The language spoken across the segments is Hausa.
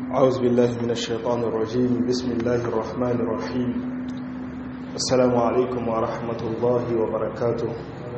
أعوذ بالله من الشيطان الرجيم بسم الله الرحمن الرحيم السلام عليكم ورحمة الله وبركاته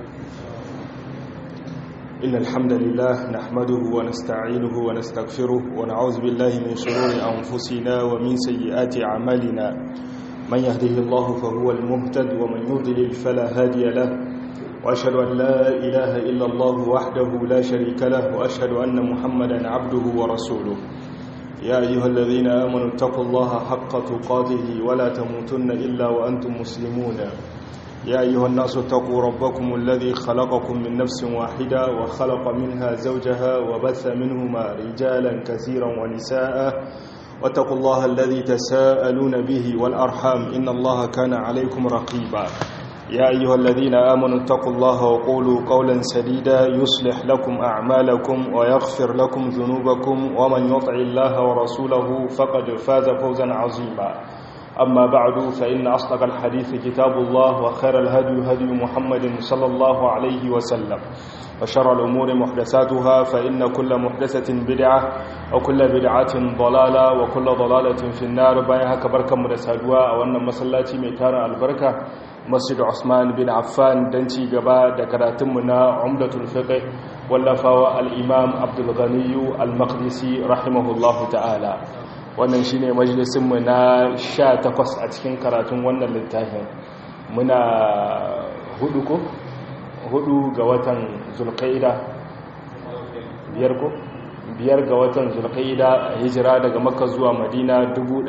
إن الحمد لله نحمده ونستعينه ونستغفره ونعوذ بالله من شرور أنفسنا ومن سيئات أعمالنا من يهده الله فهو المهتد ومن يضلل فلا هادي له وأشهد أن لا إله إلا الله وحده لا شريك له وأشهد أن محمدا عبده ورسوله يا أيها الذين آمنوا اتقوا الله حق تقاته ولا تموتن إلا وأنتم مسلمون يا أيها الناس اتقوا ربكم الذي خلقكم من نفس واحدة وخلق منها زوجها وبث منهما رجالا كثيرا ونساء واتقوا الله الذي تساءلون به والأرحام إن الله كان عليكم رقيبا يا أيها الذين آمنوا اتقوا الله وقولوا قولا سديدا يصلح لكم أعمالكم ويغفر لكم ذنوبكم ومن يطع الله ورسوله فقد فاز فوزا عظيما أما بعد فإن أصدق الحديث كتاب الله وخير الهدي هدي محمد صلى الله عليه وسلم وشر الأمور محدثاتها فإن كل محدثة بدعة وكل بدعة ضلالة وكل ضلالة في النار بايها كبركة مدسادوا وأن مسلاتي ميتان البركة masjid Usman bin Affan don ci gaba da karatunmu na Umdatul Fiqh wallafawa al-Imam Abdul Ghani al-Maqdisi rahimahullahu ta'ala wannan shine majalisin mu na 18 a cikin karatun wannan littafin muna hudu ko hudu ga watan Zulqa'ida biyar ko biyar ga watan Zulqa'ida hijira daga Makka zuwa Madina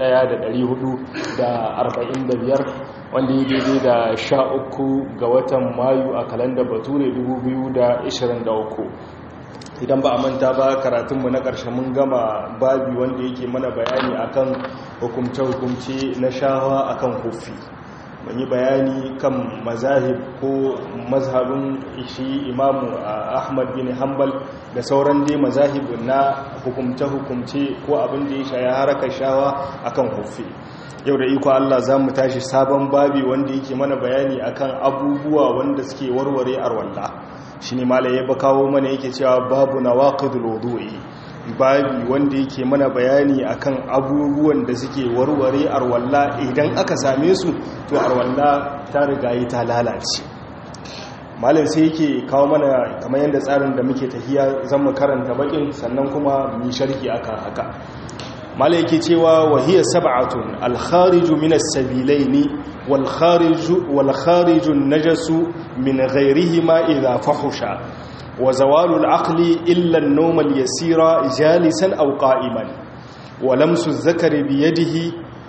1445 wanda yi daidai da sha uku ga watan mayu a kalandar bature 2023 idan ba a manta ba karatunmu na ƙarshe mun gama babi wanda yake mana bayani akan hukumce-hukumce na shawa akan hufi mun yi bayani kan mazahib ko mazhabin shi imamu ahmad bin hanbal da sauran dai mazahib na hukumce-hukumce ko abin da ya shaya harakar shawa akan hufi yau da iko Allah za mu tashi sabon babi wanda yake mana bayani akan abubuwa wanda suke warware arwalla shi ne malaye ba kawo mana yake cewa babu na waƙidul wudu'i babi wanda yake mana bayani akan abubuwan da suke warware arwalla idan aka same su to arwalla ta riga yi ta lalace malam sai yake kawo mana kamar yadda tsarin da muke tafiya zan mu karanta bakin sannan kuma mu sharhi akan haka mala yake cewa wahiyya sab'atun al-khariju min as-sabilaini wal khariju wal khariju najasu min ghayrihima idha fahusha wa zawalu al-aqli illa an-nawm al-yasira jalisan aw qa'iman wa lamsu adh-dhakari bi yadihi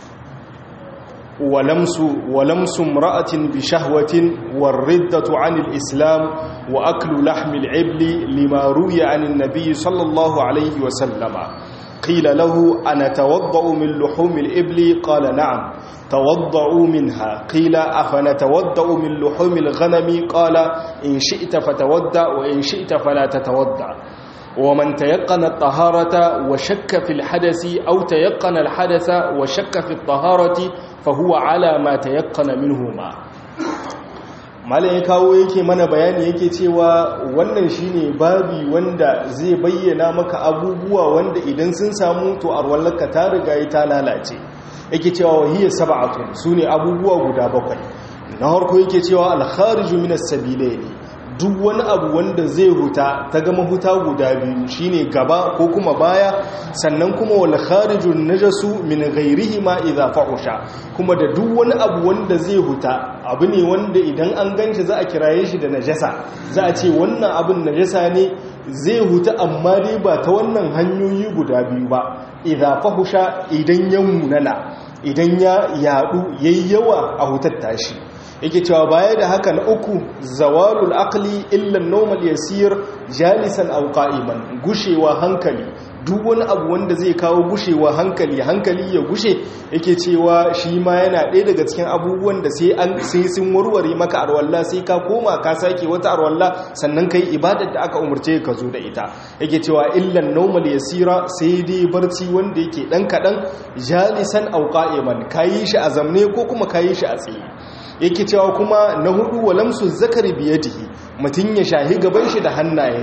ولمس ولمس امرأة بشهوة والردة عن الإسلام وأكل لحم العبل لما روي عن النبي صلى الله عليه وسلم قيل له أنا توضأ من لحوم الإبل قال نعم توضأوا منها قيل أفنتوضأ من لحوم الغنم قال إن شئت فتودأ وإن شئت فلا تتودأ ومن تيقن الطهارة وشك في الحدث أو تيقن الحدث وشك في الطهارة فهو على ما تيقن منهما malam ya kawo yake mana bayani yake cewa wannan shine babi wanda zai bayyana maka abubuwa wanda idan sun samu to arwallaka ta riga ta lalace yake cewa wahiyar sab'atun sune abubuwa guda bakwai na harko yake cewa al-khariju minas sabilaini duk wani abu wanda zai huta ta gama huta guda biyu shine gaba ko kuma baya sannan kuma wal kharijun najasu min ghairihi ma idza fahusha kuma da duk wani abu wanda zai huta abu ne wanda idan an ganshi za a kiraye shi da najasa za a ce wannan abin najasa ne zai huta amma dai ba ta wannan hanyoyi guda biyu ba idza fahusha idan ya munana idan ya yadu yayi yawa a hutar tashi yake cewa baya da haka na uku zawalul aqli illa normal yasir jalisan aw qa'iman gushewa hankali duk wani abu wanda zai kawo gushewa hankali hankali ya gushe yake cewa shi ma yana ɗaya daga cikin abubuwan da sai an sai sun warware maka arwalla sai ka koma ka sake wata arwalla sannan kai ibadar da aka umarce ka zo da ita yake cewa illan normal yasira sai dai barci wanda yake dan kadan jalisan aw qa'iman kayi shi a zamne ko kuma kayi shi a tsaye yake cewa kuma na hudu walamsu zakari biyadihi mutum ya shahi gaban shi da hannayen shi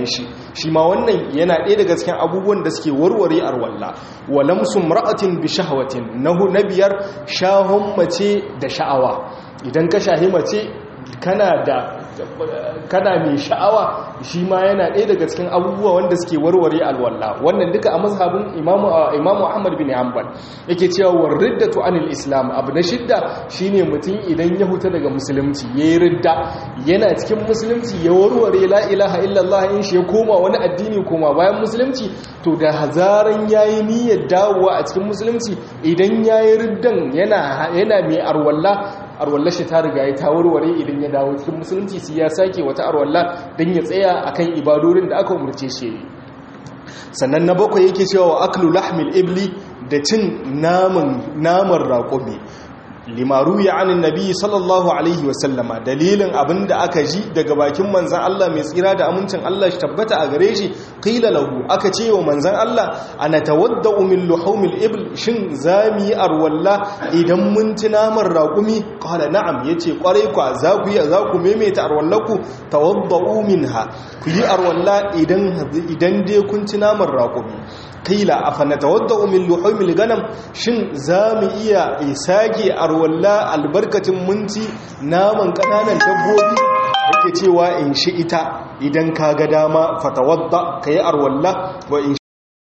shi ma wannan yana ɗaya daga cikin abubuwan da suke warware arwalla walamsu ra'atin bi shahwatin nahu na biyar shahon mace da sha'awa idan ka shahi mace kana da kana mai sha'awa shi ma yana ɗaya daga cikin abubuwa wanda suke warware alwalla wannan duka a mazhabin imamu imamu ahmad bin hanbal yake cewa warriddatu anil islam abu na shidda shine mutum idan ya huta daga musulunci yayi ridda yana cikin musulunci ya warware la ilaha illallah in shi ya koma wani addini koma bayan musulunci to da hazaran yayi niyyar dawowa a cikin musulunci idan yayi riddan yana yana mai arwalla arwallar shi ta riga ya ta warware idan ya dawo cikin musulunci sai ya sake wata arwalla don ya tsaya akan ibadorin da aka umarce shi sannan na bakwai yake cewa wa aklu lahmil ibli da cin naman naman raƙumi limaru ya anin nabi sallallahu alaihi wasallama dalilin abinda aka ji daga bakin manzan Allah mai tsira da amincin Allah shi tabbata a gare shi qila lahu aka ce wa manzan Allah ana tawadda'u min luhumil ibl shin zami arwalla idan mun ci naman raƙumi qala na'am yace kwarai kwa za ku yi za ku maimaita arwallaku tawadda'u minha ku yi arwalla idan idan dai kun ci naman raƙumi qila afana tawadda'u min luhumil ganam shin zamu iya isage arwalla albarkacin munci naman kananan dabbobi yake cewa in shi ita idan ka ga dama fatawadda kai arwalla wa in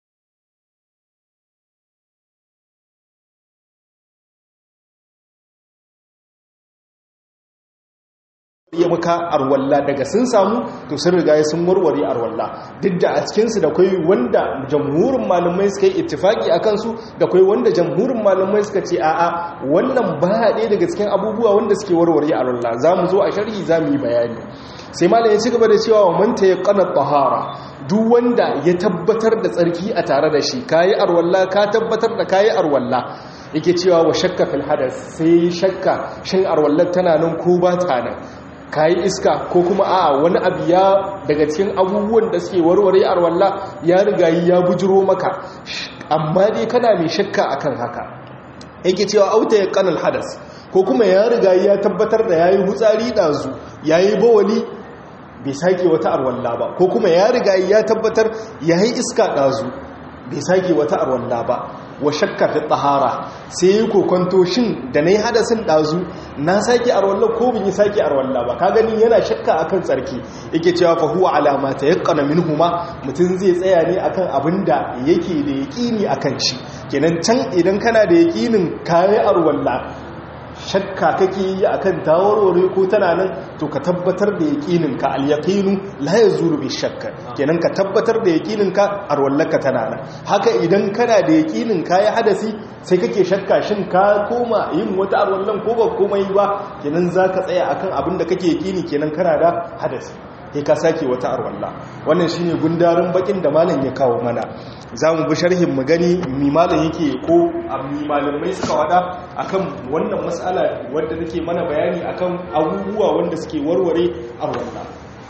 ya maka arwalla daga sun samu to sun riga sun warware arwalla duk da a cikinsu da kai wanda jamhurin malamai suka yi ittifaki a kansu da kai wanda jamhurin malamai suka ce a'a wannan ba ɗaya daga cikin abubuwa wanda suke warware arwalla za mu zo a sharhi za mu yi bayani sai malam ya ci gaba da cewa wa manta ya kana tahara duk wanda ya tabbatar da tsarki a tare da shi kayi arwalla ka tabbatar da kayi arwalla yake cewa wa shakka fil hadas sai shakka shin arwallar tana nan ko ba ta nan kayi iska ko kuma a wani abu ya daga cikin abubuwan da suke warware arwalla ya riga ya bujiro maka amma dai kana mai shakka akan haka yake cewa auta ya kanal hadas ko kuma ya riga ya tabbatar da yayi hutsari dazu yayi bawali bai sake wata arwalla ba ko kuma ya riga ya tabbatar yayi iska dazu bai sake wata arwalla ba wa shakka fi tahara sai yi kokonto shin da na yi hadasin ɗazu na sake arwalla ko bin yi sake arwalla ba ka gani yana shakka akan tsarki yake cewa fa huwa alama ta yaqqana minhuma mutum zai tsaya ne akan abin da yake da yaƙini akan shi kenan can idan kana da yaƙinin kayi arwalla shakka kake yi akan tawarware ko tana nan to ka tabbatar da yaƙinin ka al-yaqinu la yazuru bi shakka kenan ka tabbatar da yaƙinin ka arwallaka tana nan haka idan kana da yaƙinin ka yi hadasi sai kake shakka shin ka koma yin wata arwallan ko ba komai ba kenan zaka tsaya akan abin da kake yaƙini kenan kana da hadasi sai ka sake wata arwalla wannan shine gundarin bakin da malam ya kawo mana za mu bi sharhin mu gani mi malam yake ko mi malamai suka wada akan wannan matsala wadda nake mana bayani akan abubuwa wanda suke warware arwalla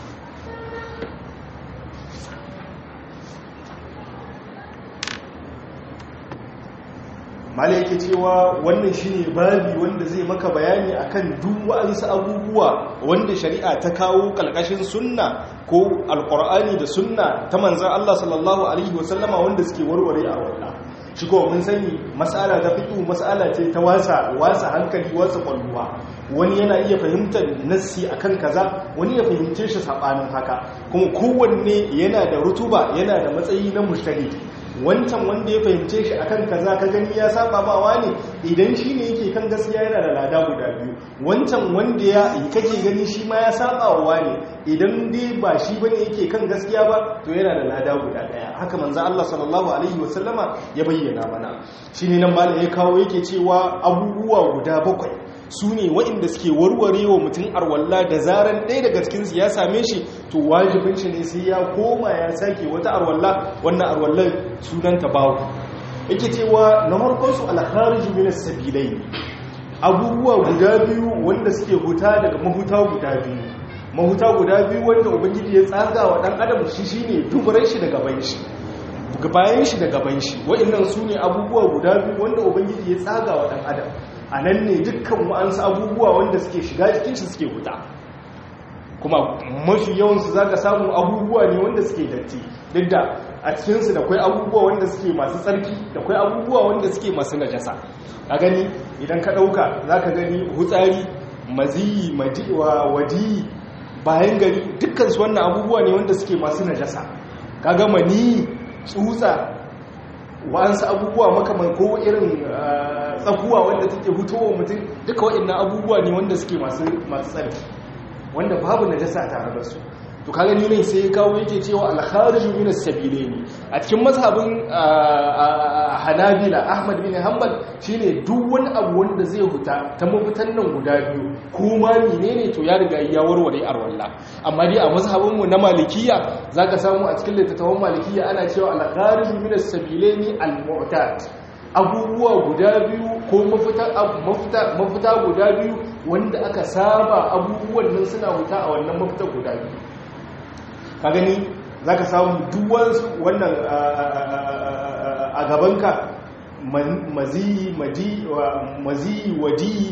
mala yake cewa wannan shine babi wanda zai maka bayani akan duk wa'ansu abubuwa wanda shari'a ta kawo kalkashin sunna ko alqur'ani da sunna ta manzon Allah sallallahu alaihi wasallama wanda suke warware a wannan shi ko mun sani mas'ala ta fiqh mas'ala ce ta wasa wasa hankali wasa kwalluwa wani yana iya fahimtar nassi akan kaza wani ya fahimce shi sabanin haka kuma kowanne yana da rutuba yana da matsayi na mujtahid wancan wanda ya fahimce shi akan kaza ka gani ya saba bawa ne idan shi ne yake kan gaskiya yana da lada guda biyu wancan wanda ya kake gani shi ma ya saba wa ne idan dai ba shi bane yake kan gaskiya ba to yana da lada guda daya haka manzo Allah sallallahu alaihi wasallama ya bayyana mana shine nan malam ya kawo yake cewa abubuwa guda bakwai su ne waɗanda suke warware wa mutum arwalla da zaran ɗaya daga cikinsu ya same shi to wajibin shi ne sai ya koma ya sake wata arwalla wannan arwallar sunanta bawu yake cewa na harkonsu alhariju min sabilai abubuwa guda biyu wanda suke huta daga mahuta guda biyu mahuta guda biyu wanda ubangiji ya tsaga wa ɗan adam shi shine dubarai shi da gaban shi bayan shi da gaban shi waɗannan su ne abubuwa guda biyu wanda ubangiji ya tsaga wa ɗan adam a nan ne dukkan wa'ansu abubuwa wanda suke shiga cikin shi suke huta kuma mafi yawansu za ka samu abubuwa ne wanda suke datti duk da a cikinsu da kwai abubuwa wanda suke masu tsarki da kwai abubuwa wanda suke masu najasa a gani idan ka ɗauka za ka gani hutsari maziyi wadiyi bayan gari dukkansu wannan abubuwa ne wanda suke masu najasa ka gama ni tsutsa wa'ansu abubuwa makaman ko irin tsakuwa wanda take hutowa mutum duka waɗannan abubuwa ne wanda suke masu tsarki wanda babu najasa tare da su to kaga ni ne sai ya kawo yake cewa al-khariju min as-sabilaini a cikin mazhabin Hanabila Ahmad bin Hanbal shine duk wani abu wanda zai huta ta mafitan nan guda biyu kuma menene to ya riga ya warware arwalla amma dai a mazhabin mu na Malikiya zaka samu a cikin littattafan Malikiya ana cewa al-khariju min as-sabilaini al-mu'tad abubuwa guda biyu ko mafita guda biyu wanda aka saba abubuwan nan suna wuta a wannan mafita guda biyu ka gani za ka samu duwansu wannan a gabanka maziyi wadi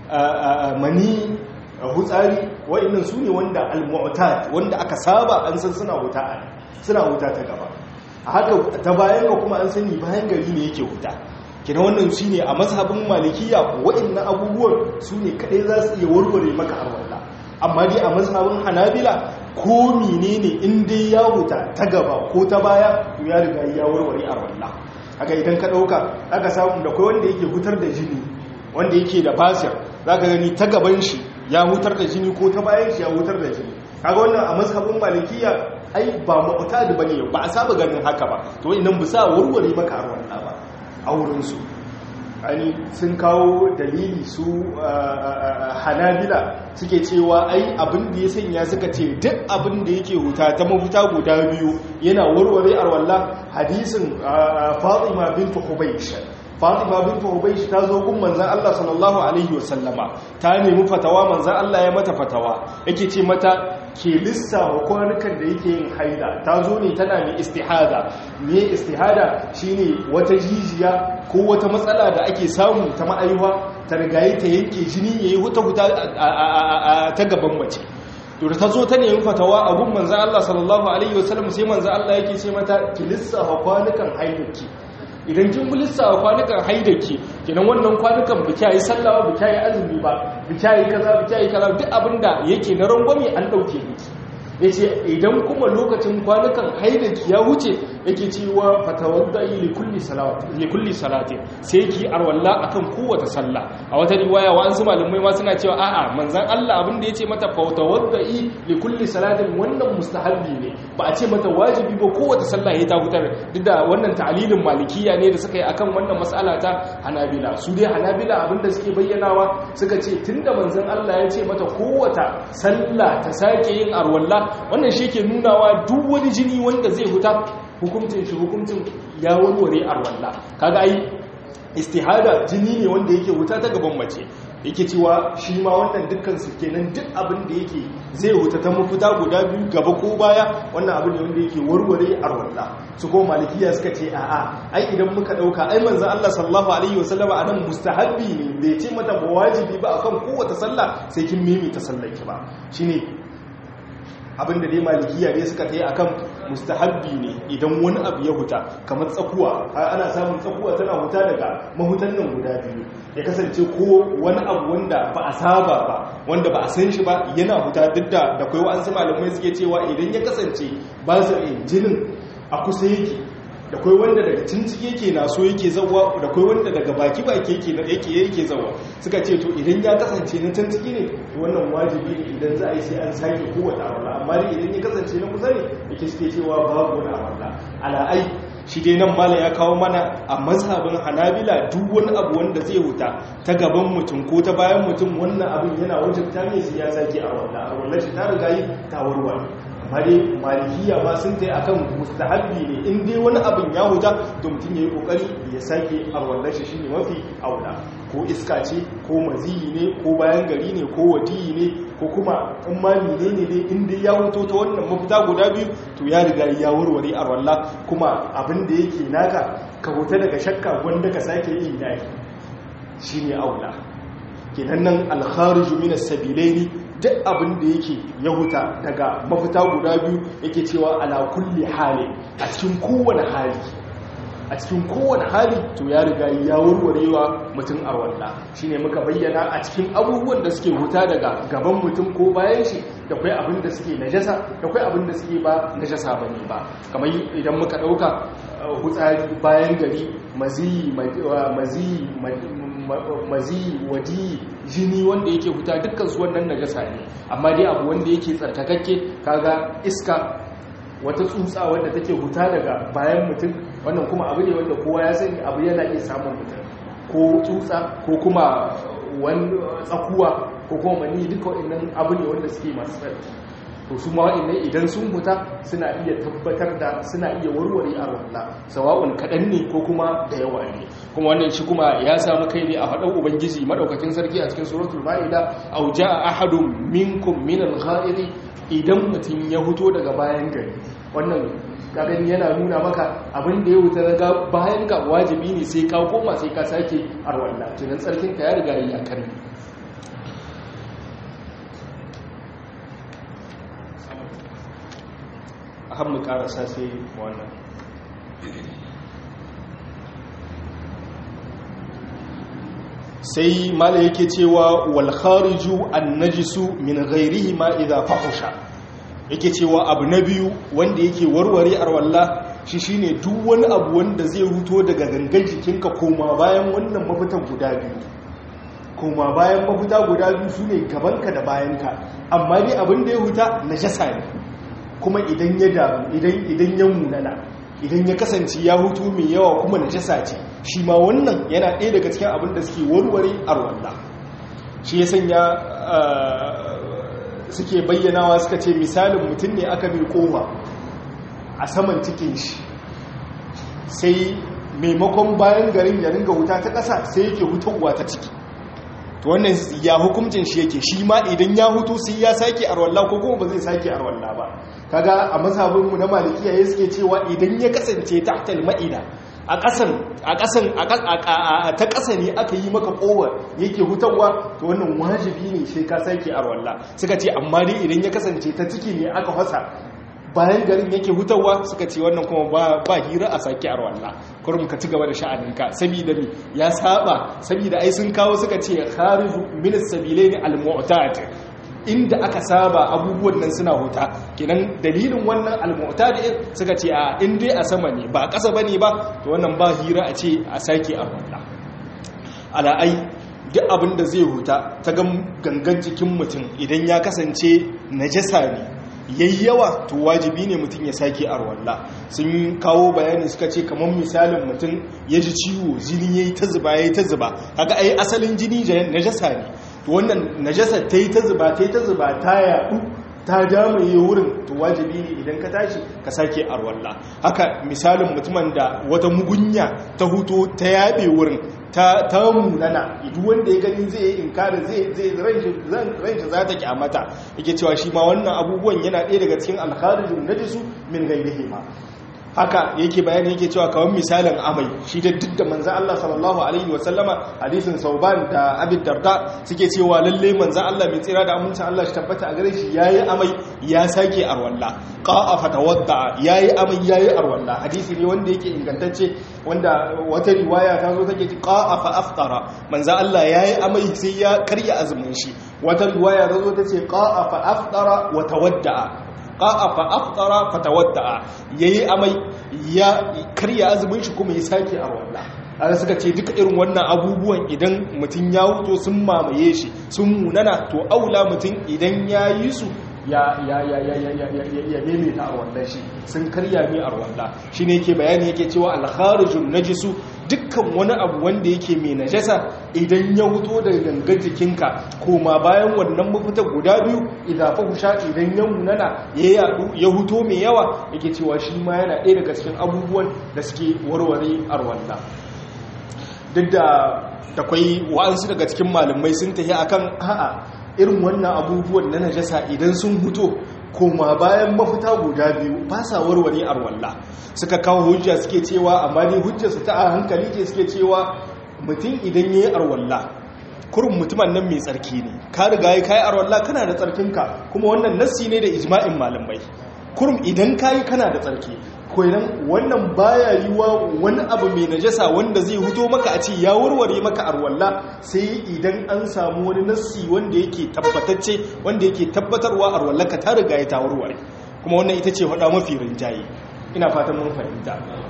mani hutsari wa'innan su ne wanda al-mu'tad wanda aka saba an san suna wuta suna wuta ta gaba a haka ta bayan ga kuma an sani bayan gari ne yake wuta kina wannan shi ne a mazhabin malikiya wa'innan abubuwan su ne kadai za su iya warware maka arwallah amma dai a mazhabin hanabila ko menene in dai ya wuta ta gaba ko ta baya to ya riga ya warware arwallah haka idan ka dauka aka samu da kai wanda yake hutar da jini wanda yake da basir zaka gani ta gaban shi ya hutar da jini ko ta bayan shi ya hutar da jini kaga wannan a mazhabin malikiya ai ba mu'tadi bane ba a saba ganin haka ba to idan bisa warware maka arwallah ba a wurin su ani sun kawo dalili su hanabila suke cewa ai abin da ya sanya suka ce duk abin da yake huta ta mafuta guda biyu yana warware arwallah hadisin fatima bintu hubaysh fatima bintu hubaysh ta zo gun manzon Allah sallallahu alaihi wasallama ta nemi fatawa manzon Allah ya mata fatawa yake ce mata ke lissafa kwanukan da yake yin haida ta zo ne tana mai istihada me istihada shine wata jijiya ko wata matsala da ake samu ta ma'aiwa ta rigaye ta yanke jini yayi huta huta ta gaban mace to da ta zo ta nemi fatawa a gun manzon Allah sallallahu alaihi wasallam sai manzon Allah yake ce mata ki lissafa kwanukan haidarki idan kin bi lissafa kwanukan haidake kenan wannan kwanukan bi kyayi sallah bi kyayi azumi ba bi kyayi kaza bi kyayi kaza duk abinda yake na rangwame an dauke miki yace idan kuma lokacin kwanukan haidaki ya wuce yake cewa fatawaddai li kulli salati li kulli salati sai ki arwalla akan kowace sallah a wata riwaya wa an su malumai ma suna cewa a'a manzon Allah abin da yace mata fatawaddai li kulli salatin wannan mustahabbi ne ba a ce mata wajibi ba kowace sallah ya ta hutar duk da wannan ta'lilin malikiya ne da suka yi akan wannan mas'ala ta hanabila su dai hanabila abin da suke bayyanawa suka ce tunda manzon Allah ya ce mata kowace sallah ta sake yin arwalla wannan shi ke nunawa duk wani jini wanda zai huta hukuncin shi hukuncin ya warware arwalla kaga ai istihada jini ne wanda yake huta ta gaban mace yake cewa shi ma wannan dukkan su kenan duk abin da yake zai huta ta mafita guda biyu gaba ko baya wannan abin ne wanda yake warware arwalla su ko malikiya suka ce a'a ai idan muka dauka ai manzon Allah sallallahu alaihi wasallam anan mustahabbi ne bai ce mata ba wajibi ba akan kowace sallah sai kin mimi ta sallaki ba shine abinda dai malikiya ne suka ta yi akan mustahabbi ne idan wani abu ya huta kamar tsakuwa ana samun tsakuwa tana huta daga mahutan nan guda biyu ya kasance ko wani abu wanda ba a saba ba wanda ba a san shi ba yana huta duk da da kai wa'ansu malamai suke cewa idan ya kasance ba su jinin a kusa yake da kai wanda daga cinciki yake na so yake zawa da kai wanda daga baki baki yake yake yake zawa suka ce to idan ya kasance na cinciki ne to wannan wajibi ne idan za a yi sai an sake kowace awalla amma dai idan ya kasance na kusa ne yake suke cewa babu wani awalla ala ai shi dai nan mala ya kawo mana a mazhabin hanabila duk wani abu wanda zai huta ta gaban mutum ko ta bayan mutum wannan abin yana wajen ta ne sai ya sake awalla awalla shi ta riga yi ta warware amma dai malikiya ma sun ta akan mustahabbi ne in dai wani abin ya huta to mutum ya yi kokari ya sake arwallar shi shine mafi aula ko iska ce ko maziyi ne ko bayan gari ne ko wadiyi ne ko kuma in ma menene ne in dai ya huto ta wannan mafita guda biyu to ya riga ya warware arwalla kuma abin da yake naka ka huta daga shakka wanda ka sake yin dai shine aula kenan nan alkhariju min as-sabilaini duk abin da yake ya huta daga mafita guda biyu yake cewa ala kulli hali a cikin kowane hali a cikin kowane hali to ya riga ya warwarewa mutum arwalla shine muka bayyana a cikin abubuwan da suke huta daga gaban mutum ko bayan shi da kai abin da suke najasa da kai abin da suke ba najasa bane ba kamar idan muka dauka hutsari bayan gari mazi mazi mazi wadi jini wanda yake huta dukkan su wannan najasa ne amma dai abu wanda yake tsarkakakke kaga iska wata tsutsa wanda take huta daga bayan mutum wannan kuma abu ne wanda kowa ya sani abu yana iya samun mutum ko tsutsa ko kuma wani tsakuwa ko kuma mani duka waɗannan abu ne wanda suke masu tsarki to su ma waɗannan idan sun huta suna iya tabbatar da suna iya warware a walla sawa'un kaɗan ne ko kuma da yawa ne kuma wannan shi kuma ya samu kai ne a faɗan ubangiji madaukakin sarki a cikin suratul ma'ida au ja'a ahadun minkum min al-gha'iri idan mutum ya huto daga bayan gari wannan gani yana nuna maka abin da ya wuta daga bayan ga wajibi ne sai ka koma sai ka sake arwalla tunan tsarkin ka ya riga ya karni a hannu karasa sai wannan sai mala yake cewa wal khariju an najisu min ghairihi ma idza fahusha yake cewa abu na biyu wanda yake warware arwalla shi shine duk wani abu wanda zai huto daga gangan jikinka koma bayan wannan mafitan guda biyu koma bayan mafita guda biyu su ne gabanka da bayanka amma ne abin da ya huta najasa ne kuma idan ya damu idan ya munana idan ya kasance ya hutu mai yawa kuma najasa ce shi ma wannan yana ɗaya daga cikin abin da suke warware arwalla shi ya sanya suke bayyanawa suka ce misalin mutum ne aka mai kowa a saman cikin shi sai maimakon bayan garin ya ringa wuta ta ƙasa sai yake hutowa ta ciki to wannan ya hukuncin shi yake shi ma idan ya hutu sai ya sake arwalla ko kuma ba zai sake arwalla ba kaga a mazhabinmu na malikiya ya suke cewa idan ya kasance tahtal ma'ida a ƙasan a ƙasan ta ƙasa ne aka yi maka kowar yake hutarwa to wannan wajibi ne sai ka sake arwalla suka ce amma dai idan ya kasance ta ciki ne aka fasa bayan garin yake hutarwa suka ce wannan kuma ba hira a sake arwalla kurum ka ci gaba da sha'aninka saboda mi ya saba saboda ai sun kawo suka ce khariju min as-sabilaini al-mu'tad inda aka saba abubuwan nan suna huta kenan dalilin wannan al-mu'tad suka ce a in dai a sama ne ba a ƙasa bane ba to wannan ba hira a ce a sake arwalla ala ai duk abin da zai huta ta gangan jikin mutum idan ya kasance najasa ne yayi yawa to wajibi ne mutum ya sake arwalla sun kawo bayani suka ce kamar misalin mutum ya ji ciwo jini yayi ta zuba yayi ta zuba kaga ai asalin jini najasa ne to wannan najasa ta yi ta zuba ta yi ta zuba ta yaɗu ta jamaye wurin to wajibi ne idan ka tashi ka sake arwalla haka misalin mutumin da wata mugunya ta huto ta yaɓe wurin ta ta munana idu wanda ya gani zai yi inkarin zai zai ranshi za ta kyamata yake cewa shi ma wannan abubuwan yana ɗaya daga cikin alkharijin najisu min gairihi ma haka yake bayani yake cewa kawai misalin amai shi da duk da manzan Allah sallallahu alaihi wasallama hadisin sauban da abin darda suke cewa lalle manzan Allah mai tsira da amincin Allah shi tabbata a gare shi yayi amai ya sake arwalla qa'a fatawadda yayi amai yayi arwalla hadisi ne wanda yake ingantacce wanda wata riwaya ta zo take ce qa'a fa aftara manzan Allah yayi amai sai ya karya azumin shi wata riwaya ta zo ta ce qa'a fa aftara wa tawadda qa'a fa aftara fa tawadda yayi amai ya karya azumin shi kuma ya sake a walla ana suka ce duka irin wannan abubuwan idan mutum ya wuto sun mamaye shi sun munana to aula mutum idan ya yi su ya ya ya ya ya ya ya ya maimaita a wannan shi sun karya mai a walla shine yake bayani yake cewa al-kharijun najisu dukkan wani abu wanda yake mai najasa idan ya huto daga gangan jikinka koma bayan wannan mafita guda biyu idan fahusha idan ya munana ya yadu ya huto mai yawa yake cewa shi ma yana ɗaya daga cikin abubuwan da suke warware arwalla duk da takwai wa'ansu daga cikin malamai sun tafi akan a'a irin wannan abubuwan na najasa idan sun huto koma bayan mafita guda biyu ba sa warware arwalla suka kawo hujja suke cewa amma ne hujjarsu ta a hankali ce suke cewa mutum idan ya yi arwalla kurin mutumin nan mai tsarki ne ka riga ya kai arwalla kana da tsarkinka kuma wannan nassi ne da ijma'in malamai kurum idan kayi kana da tsarki koyan wannan baya yiwa wani abu mai najasa wanda zai huto maka a ce ya warware maka arwalla sai idan an samu wani nassi wanda yake tabbatacce wanda yake tabbatarwa arwalla ka ta riga ya ta warware kuma wannan ita ce faɗa mafi rinjaye ina fatan mun fahimta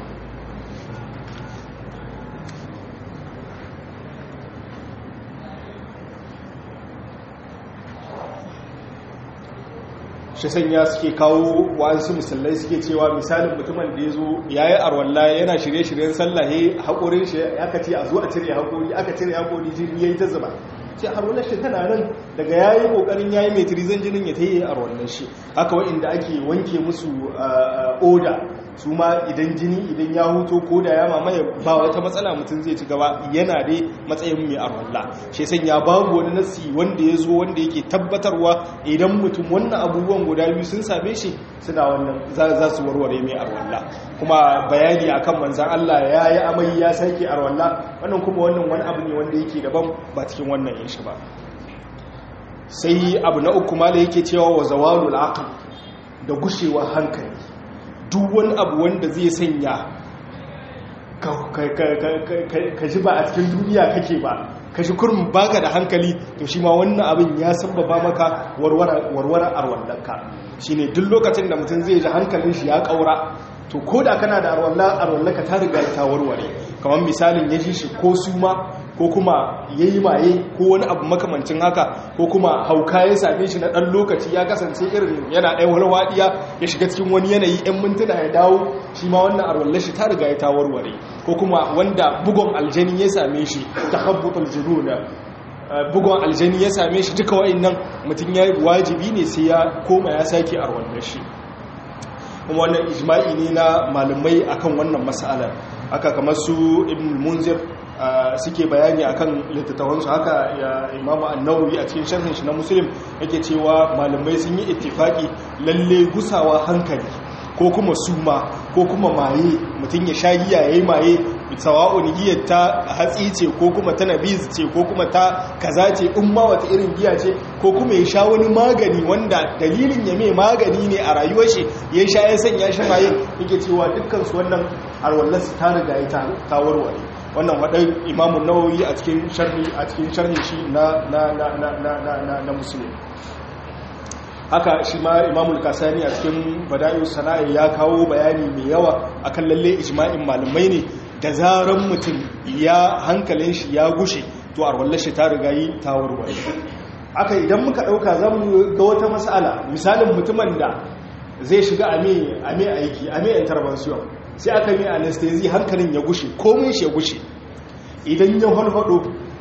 shi sanya suke kawo wa'ansu misalai suke cewa misalin mutumin da ya zo ya yi arwalla yana shirye-shiryen sallahe haƙorin shi aka ce a zo a cire haƙori aka cire haƙori jini ya yi ta zuba ce arwallar shi tana nan daga ya yi ƙoƙarin ya yi mai tirizan jinin ya ta yi arwallar shi haka wa'inda ake wanke musu oda su ma idan jini idan ya huto ko da ya mamaye ba wata matsala mutum zai ci gaba yana dai matsayin mai arwalla shi san ya babu wani nasi wanda ya zo wanda yake tabbatarwa idan mutum wannan abubuwan guda biyu sun same shi suna wannan za su warware mai arwalla kuma bayani akan manzan Allah ya yi amai ya sake arwalla wannan kuma wannan wani abu ne wanda yake daban ba cikin wannan yin shi ba sai abu na uku ma da yake cewa wa zawalul aql da gushewa hankali duk wani abu wanda zai sanya ka ji ba a cikin duniya kake ba ka shi kurin baka da hankali to shi ma wannan abin ya sababa maka warware arwallanka shi ne duk lokacin da mutum zai ji hankalin shi ya kaura to ko da kana da arwallaka ta riga ta warware kamar misalin ya ji shi ko suma ko kuma ya yi maye ko wani abu makamancin haka ko kuma hauka ya same shi na ɗan lokaci ya kasance irin yana ɗaya walwaɗiya ya shiga cikin wani yanayi 'yan mintuna ya dawo shi ma wannan arwallar shi ta riga ya ta warware ko kuma wanda bugon aljani ya same shi ta habbutul jununa bugon aljani ya same shi duka wa'annan mutum ya wajibi ne sai ya koma ya sake arwallar shi kuma wannan ijma'i ne na malamai akan wannan mas'alar aka kamar su ibn munzir suke bayani akan littattafansu haka ya imamu annawi a cikin sharhin shi na muslim yake cewa malamai sun yi ittifaki lalle gusawa hankali ko kuma suma ko kuma maye mutum ya sha giya yayi maye sawa'un giyar ta hatsi ce ko kuma ta nabiz ce ko kuma ta kaza ce in ma wata irin giya ce ko kuma ya sha wani magani wanda dalilin ya mai magani ne a rayuwar shi ya sha ya sanya shi maye yake cewa dukkan su wannan arwallarsu ta riga ya ta warware wannan waɗai imamun nawawi a cikin sharhi a cikin sharhi shi na na na na na na na na musulmi haka shi ma imamul kasani a cikin bada'iu sana'a ya kawo bayani mai yawa akan lalle ijma'in malamai ne da zaran mutum ya hankalin shi ya gushe to arwallar shi ta riga yi ta warware haka idan muka ɗauka zan ga wata matsala misalin mutumin da zai shiga a mai aiki a mai intervention sai aka mai anesthesia hankalin ya gushe komai shi ya gushe idan ya halhado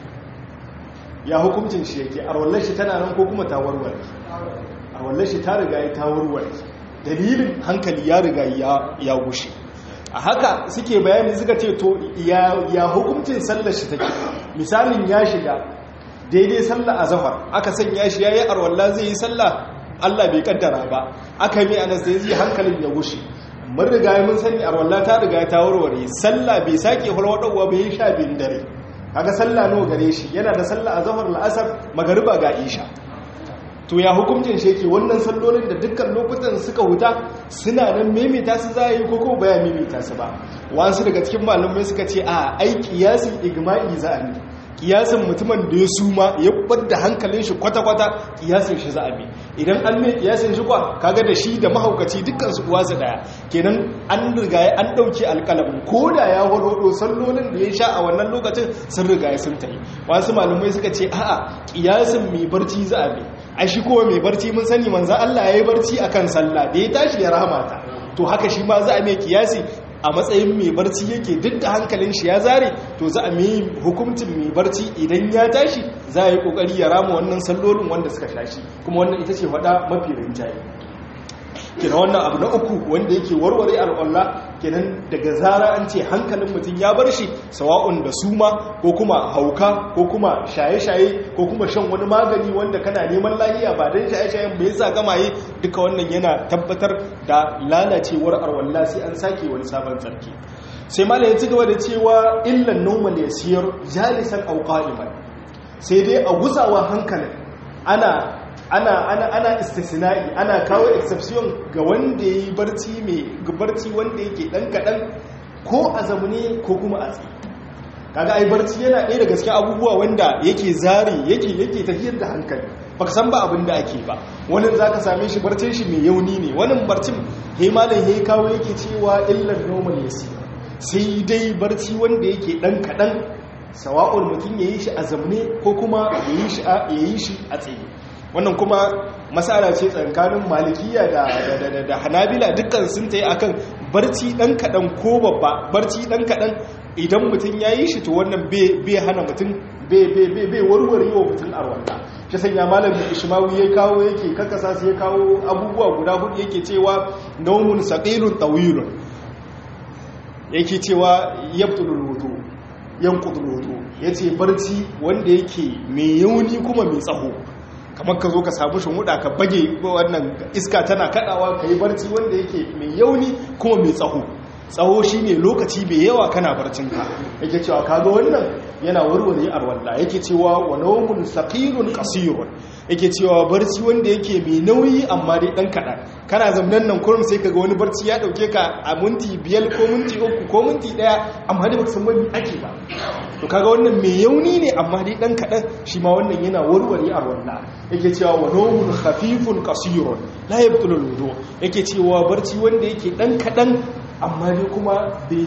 ya hukuncin shi yake arwallar shi tana nan ko kuma ta warware arwallar shi ta riga ya ta warware dalilin hankali ya riga ya gushe a haka suke bayani suka ce to ya hukuncin sallar shi take misalin ya shiga daidai sallar azhar aka sanya shi yayi arwalla zai yi sallah Allah bai kaddara ba aka yi anesthesia hankalin ya gushe mun riga mun sani arwalla ta riga ta warware sallah bai sake hulwadawa bai sha bin dare kaga sallah nawa gare shi yana da sallah azhar la'asar magariba ga isha to ya hukuncin shi yake wannan sallolin da dukkan lokutan suka huta suna nan maimaita su za yi ko ko baya maimaita su ba wasu daga cikin malamai suka ce a ai kiyasin igma'i za a ne kiyasin mutumin da ya suma ya da hankalin shi kwata-kwata kiyasin shi za a bi idan an mai kiyasin shi kwa kaga da shi da mahaukaci dukkan su uwa su daya kenan an riga an dauke alkalamin ko da ya warwado sallolin da ya sha a wannan lokacin sun riga ya sun tayi wasu malamai suka ce a'a kiyasin mai barci za a bi ai shi kowa mai barci mun sani manzo Allah yayi barci akan sallah da ya tashi ya rahamata to haka shi ma za a mai kiyasi a matsayin mai barci yake duk da hankalin shi ya zare to za a mai hukuncin mai barci idan ya tashi za a yi kokari ya rama wannan sallolin wanda suka shashi kuma wannan ita ce faɗa mafi rinjaye kenan wannan abu na uku wanda yake warware al'alla kenan daga zara an ce hankalin mutum ya bar shi sawa'un da suma ko kuma hauka ko kuma shaye-shaye ko kuma shan wani magani wanda kana neman lahiya ba don shaye-shayen bai sa gamaye duka wannan yana tabbatar da lalacewar arwalla sai an sake wani sabon tsarki sai malam ya ci gaba da cewa illan normal ya siyar jalisan auqa'iman sai dai a gusawa hankalin ana ana ana ana istisna'i ana kawo exception ga wanda yayi barci mai barci wanda yake dan kadan ko a zamune ko kuma a tsaye kaga ai barci yana ɗaya daga cikin abubuwa wanda yake zari yake yake tafiyar da hankali baka san ba abin da ake ba wani zaka same shi barcin shi mai yauni ne wani barcin he malam he kawo yake cewa illar normal yasi sai dai barci wanda yake dan kadan sawa'ul mutum yayi shi a zamne ko kuma yayi shi a yayi shi a tsaye wannan kuma masala ce tsakanin malikiya da da hanabila dukkan sun tayi akan barci dan kadan ko babba barci dan kadan idan mutum yayi shi to wannan bai hana mutum bai warware wa mutum arwanda shi sanya malamin ishmawi ya kawo yake kakasa sai ya kawo abubuwa guda hudu yake cewa naumun saqilun tawilun yake cewa yabtulul wudu yanqudul wudu yace barci wanda yake mai yauni kuma mai tsaho kamar ka zo ka samu shumuda ka bage wannan iska tana kadawa ka yi barci wanda yake mai yauni kuma mai tsaho tsaho shi ne lokaci mai yawa kana barcinka yake cewa kaga wannan yana warware arwalla yake cewa wa nawmun saqilun qasirun yake cewa barci wanda yake mai nauyi amma dai dan kadan kana zamnan nan kurum sai kaga wani barci ya dauke ka a minti biyar ko minti uku ko minti daya amma dai baka san wani ake ba to kaga wannan mai yauni ne amma dai dan kadan shi ma wannan yana warware arwalla yake cewa wa nawmun khafifun qasirun la yabtulu wudu yake cewa barci wanda yake dan kadan amma dai kuma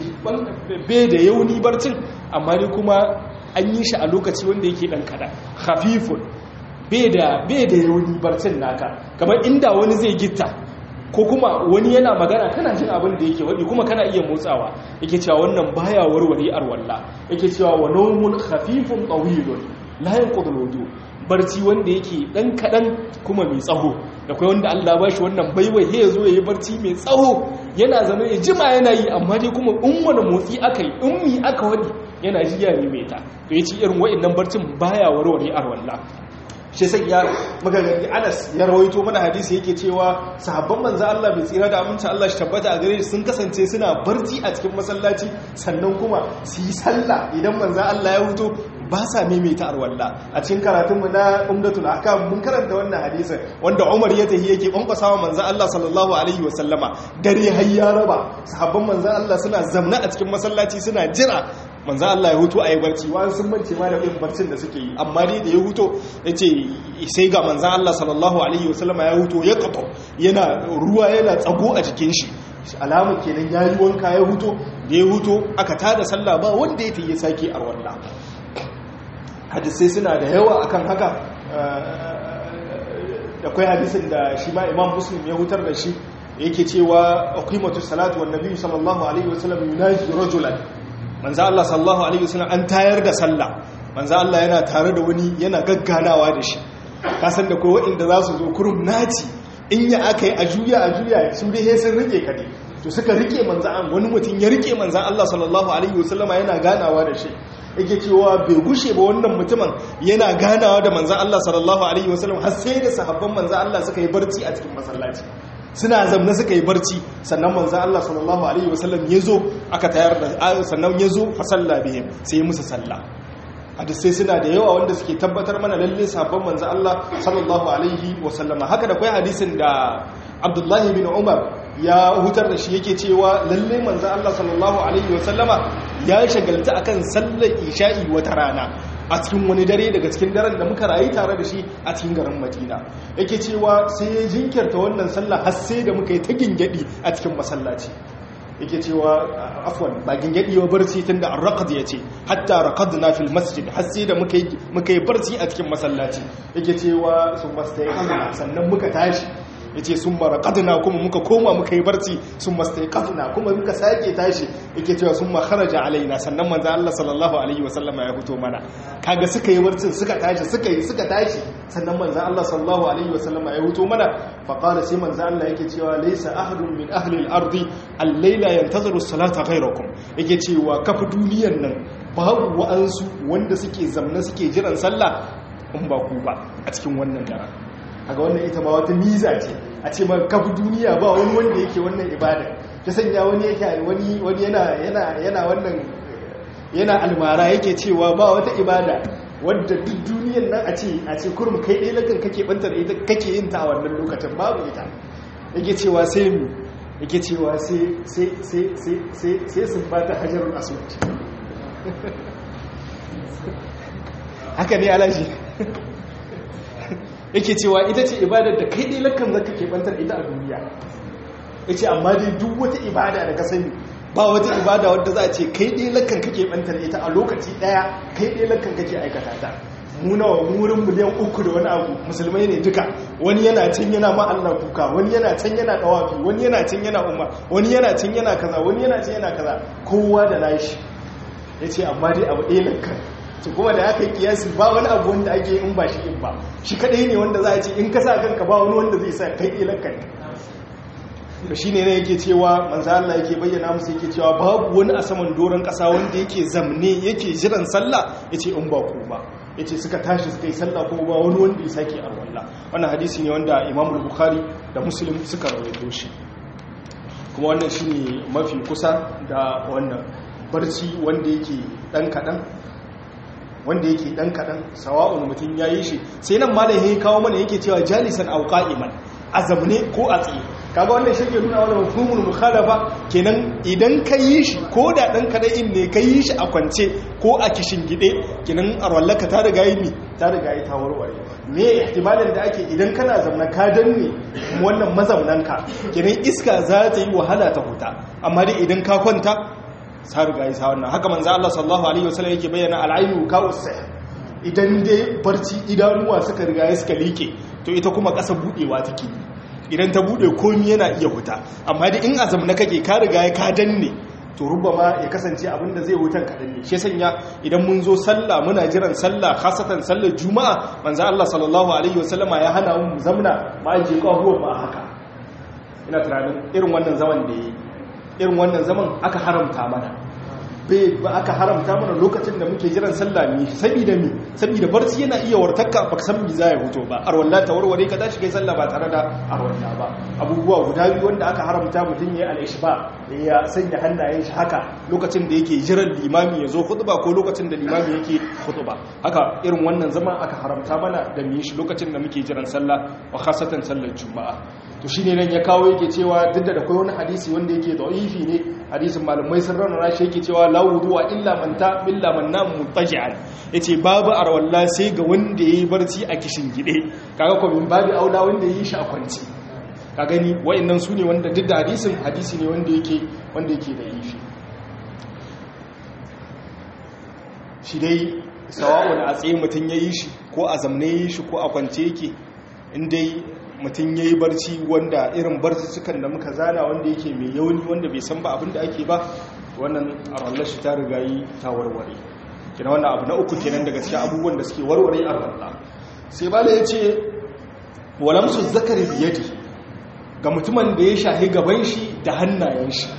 bai da yauni barcin amma dai kuma an yi shi a lokaci wanda yake dan kada khafifun bai da bai da yauni barcin naka kamar inda wani zai gitta ko kuma wani yana magana kana jin abin da yake wadi kuma kana iya motsawa yake cewa wannan baya warware arwalla yake cewa wa nawmun khafifun tawilun la yanqudul wudu barci wanda yake dan kadan kuma mai tsaho da kai wanda Allah ba shi wannan baiwai he yazo yayi barci mai tsaho yana zama ya jima yana yi amma dai kuma in wani motsi aka yi in mi aka wadi yana jiya ne mai ta to yace irin wa'annan barcin baya warware arwalla shi sai ya magagari Anas ya rawaito mana hadisi yake cewa sahabban manzo Allah bai tsira da aminci Allah shi tabbata a gare shi sun kasance suna barci a cikin masallaci sannan kuma su yi sallah idan manzo Allah ya huto ba sa maimaita arwalla a cikin karatunmu na umdatul ahkam mun karanta wannan hadisin wanda Umar ya tahi yake kwankwasa wa manzo Allah sallallahu alaihi wa sallama dare har ya raba sahabban manzo Allah suna zamna a cikin masallaci suna jira manzo Allah ya huto ayi barci wani sun mance ma da yin barcin da suke yi amma dai da ya huto yace sai ga manzo Allah sallallahu alaihi wa sallama ya huto ya kato yana ruwa yana tsago a jikin shi alamun kenan yayi wanka ya huto da ya huto aka tada sallah ba wanda ya tayi sake arwalla hadisai suna da yawa akan haka da kwai hadisin da shi ma imam muslim ya hutar da shi yake cewa aqimatu salatu wan nabi sallallahu alaihi wasallam yunaji rajulan manzo Allah sallallahu alaihi wasallam an tayar da sallah manzo Allah yana tare da wani yana gagganawa da shi ka san da kai wanda za su zo kurum naci in ya akai a juya a juya su dai sun rike ka ne to suka rike manzo an wani mutum ya rike manzo Allah sallallahu alaihi wasallama yana ganawa da shi yake cewa bai gushe ba wannan mutumin yana ganawa da manzan Allah sallallahu alaihi wasallam har sai da sahabban manzan Allah suka yi barci a cikin masallaci suna zamna suka yi barci sannan manzan Allah sallallahu alaihi wasallam ya zo aka tayar da sannan ya zo fa salla bihim sai musu sallah hadisai suna da yawa wanda suke tabbatar mana lalle sahabban manzan Allah sallallahu alaihi wasallama haka da kai hadisin da Abdullahi bin Umar ya hutar da shi yake cewa lalle manzan Allah sallallahu Alaihi wasallama ya shagalta akan sallar isha'i wata rana a cikin wani dare daga cikin daren da muka rayu tare da shi a cikin garin madina yake cewa sai ya jinkirta wannan sallah har sai da muka yi ta gingadi a cikin masallaci yake cewa afwan ba gingadi wa barci tun da arraqad ya ce hatta raqadna fil masjid har sai da muka yi muka yi barci a cikin masallaci yake cewa sun mastayqana sannan muka tashi ya ce sun mara ƙaduna kuma muka koma muka yi barci sun mastai ƙaduna kuma muka sake tashi yake cewa sun makaraja alaina sannan manzan Allah sallallahu alaihi wasallama ya fito mana kaga suka yi barcin suka tashi suka yi suka tashi sannan manzan Allah sallallahu alaihi wasallama ya fito mana faƙara sai manzan Allah yake cewa laisa ahadun min ahli al-ardi al-laila yantaziru salata ghayrakum yake cewa kafa duniyan nan babu wa'ansu wanda suke zamna suke jiran sallah in ba ku ba a cikin wannan daren kaga wannan ita ma wata miza ce a ce ma kafi duniya ba wani wanda yake wannan ibada ta sanya wani yake wani wani yana yana yana wannan yana almara yake cewa ba wata ibada wadda duk duniyar nan a ce a ce kurum kai ɗaya lakan kake bantar ita kake yin ta a wannan lokacin babu ita yake cewa sai mu yake cewa sai sun bata hajjarun aswad haka ne alaji yake cewa ita ce ibadar da kai dai lakan zaka ke bantar ita a duniya yace amma dai duk wata ibada da ka sani ba wata ibada wadda za a ce kai dai lakan kake bantar ita a lokaci daya kai dai lakan kake aikata ta mu nawa wurin miliyan uku da wani abu musulmai ne duka wani yana can yana ma Allah kuka wani yana can yana dawafi wani yana can yana umma wani yana can yana kaza wani yana can yana kaza kowa da nashi yace amma dai abu ɗaya lakkan to kuma da aka yi kiyasi ba wani abu wanda ake in ba shi in ba shi kadai ne wanda za a ce in ka sa kanka ba wani wanda zai sa kai ɗaya lakkan da shi ne yake cewa manzo Allah yake bayyana musu yake cewa babu wani a saman doron ƙasa wanda yake zamne yake jiran sallah yace in ba ku ba yace suka tashi suka yi sallah ko ba wani wanda ya sake arwalla wannan hadisi ne wanda Imam Bukhari da Muslim suka rawaito shi kuma wannan shine mafi kusa da wannan barci wanda yake dan kadan wanda yake dan kadan sawa'un mutum yayi shi sai nan malam ya kawo mana yake cewa jalisan aw qa'iman azamne ko a tsaye kaga wannan shi ke nuna wani mafhumul mukhalafa kenan idan ka yi shi ko da dan kadai ne ka yi shi a kwance ko a kishin gide kenan arwallaka ta riga yi mi ta riga yi ta warware me ihtimalin da ake idan kana zamna ka danne wannan mazaunanka kenan iska za ta yi wahala ta huta amma dai idan ka kwanta sa riga yi sa wannan haka manzo Allah sallallahu alaihi wasallam yake bayyana al-ainu ka idan dai barci idanuwa suka riga suka like to ita kuma ƙasa budewa take idan ta bude komi yana iya huta amma da in azam na kake ka riga ya ka danne to rubama ya kasance abinda zai hutan kaɗan ne shi sanya idan mun zo sallah muna jiran sallah khasatan sallar juma'a manzo Allah sallallahu alaihi wasallama ya hana mu zamna ma aje kahuwar ma haka ina tunanin irin wannan zaman da yi irin wannan zaman aka haramta mana ba aka haramta mana lokacin da muke jiran sallah mi saboda mi saboda barci yana iya wartakka baka san mi za ya fito ba arwalla ta warware ka tashi kai sallah ba tare da arwalla ba abubuwa guda biyu wanda aka haramta mutum yayi al-ishba ya sanya hannayen shi haka lokacin da yake jiran limami ya zo khutba ko lokacin da limami yake khutba haka irin wannan zaman aka haramta mana da mu shi lokacin da muke jiran sallah wa khasatan sallar juma'a to shine nan ya kawo yake cewa duk da akwai wani hadisi wanda yake da'ifi ne hadisin malamai sun raunana shi yake cewa la wudu'a illa man ta illa man nam mutaji'an yace babu arwalla sai ga wanda yayi barci a kishin gide kaga ko min babu aula wanda yayi shi a kwanci ka gani wayannan sune wanda duk da hadisin hadisi ne wanda yake wanda yake da yifi shi dai sawa'un a tsaye mutun yayi shi ko a zamne yayi shi ko a kwance yake in dai mutum ya yi barci wanda irin barci sukan da muka zana wanda yake mai yauni wanda bai san ba abin da ake ba wannan arwallar shi ta riga yi ta warware kina wannan abu na uku kenan daga cikin abubuwan da suke warware arwallah sai bala ya ce walamsu zakari biyadi ga mutumin da ya shahi gaban shi da hannayen shi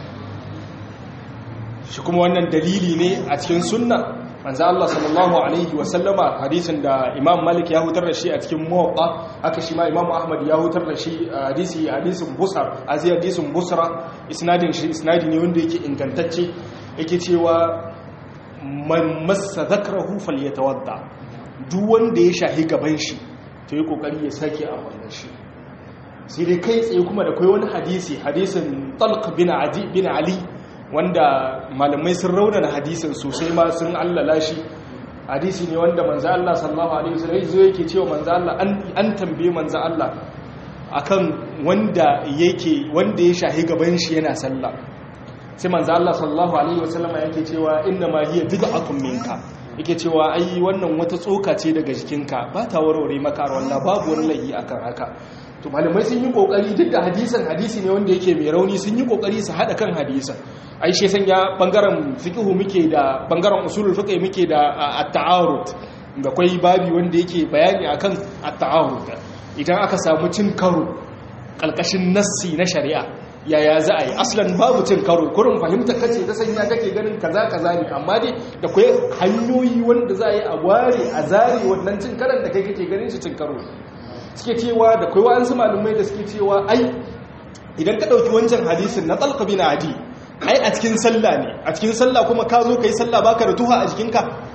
shi kuma wannan dalili ne a cikin sunna manzo Allah sallallahu alaihi wa sallama hadisin da Imam Malik ya hutar da shi a cikin Muwatta haka shi ma Imam Ahmad ya hutar da shi hadisi hadisin Busar azi hadisin Busra isnadin shi isnadi ne wanda yake ingantacce yake cewa man massa zakrahu falyatawadda duk wanda ya shahi gaban shi to yi kokari ya sake a wannan shi sai dai kai tsaye kuma da kai wani hadisi hadisin Talq bin Adi bin Ali wanda malamai sun raunana hadisin sosai ma sun allala shi hadisi ne wanda manzo Allah sallallahu alaihi wasallam zo yake cewa manzo Allah an tambaye manzo Allah akan wanda yake wanda ya shahi gaban shi yana sallah sai manzo Allah sallallahu alaihi wasallam yake cewa inna ma hiya bid'atun minka yake cewa ai wannan wata tsoka ce daga jikinka ba ta warware maka wallahi babu wani lahi akan haka to malamai sun yi kokari duk da hadisin hadisi ne wanda yake mai rauni sun yi kokari su hada kan hadisin ai shi sanya bangaren fiqhu muke da bangaren usulul fiqh muke da at-ta'arud da kai babi wanda yake bayani akan at-ta'arud idan aka samu cin karo kalkashin nassi na shari'a yaya za a yi aslan babu cin karo kurin fahimta kace ta sanya kake ganin kaza kaza ne amma dai da kai hanyoyi wanda za a yi a ware a zare wannan cin karan da kai kake ganin shi cin karo suke cewa da kai wa'ansu malumai da suke cewa ai idan ka ɗauki wancan hadisin na talqa bin adi ai a cikin sallah ne a cikin sallah kuma ka zo kai sallah baka da tuha a jikinka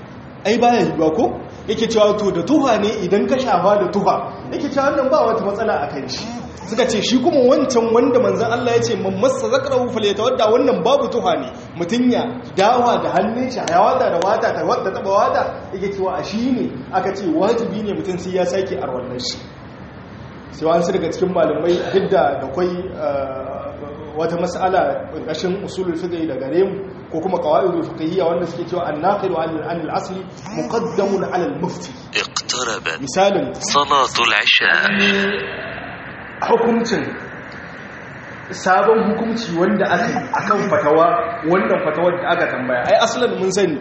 ai baya yiwa ko yake cewa to da tuha ne idan ka shafa da tuha yake cewa wannan ba wata matsala a kan shi suka ce shi kuma wancan wanda manzan Allah ya ce man masa zakarahu falyatawadda wannan babu tuha ne mutun ya dawa da hannun shi ya wada da wata ta wadda taba wada yake cewa a shi ne aka ce wajibi ne mutun sai ya sake arwallar shi sai wani daga cikin malamai hidda da kwai wata mas'ala ƙarƙashin usulul fiqh da gare mu ko kuma qawaidul fiqhiyya wanda suke cewa an-naqilu 'an al-asli muqaddamun 'ala al-mufti اقتربت misalin صلاة العشاء hukuncin sabon hukunci wanda aka yi akan fatawa wannan fatawar da aka tambaya ai asalin mun sani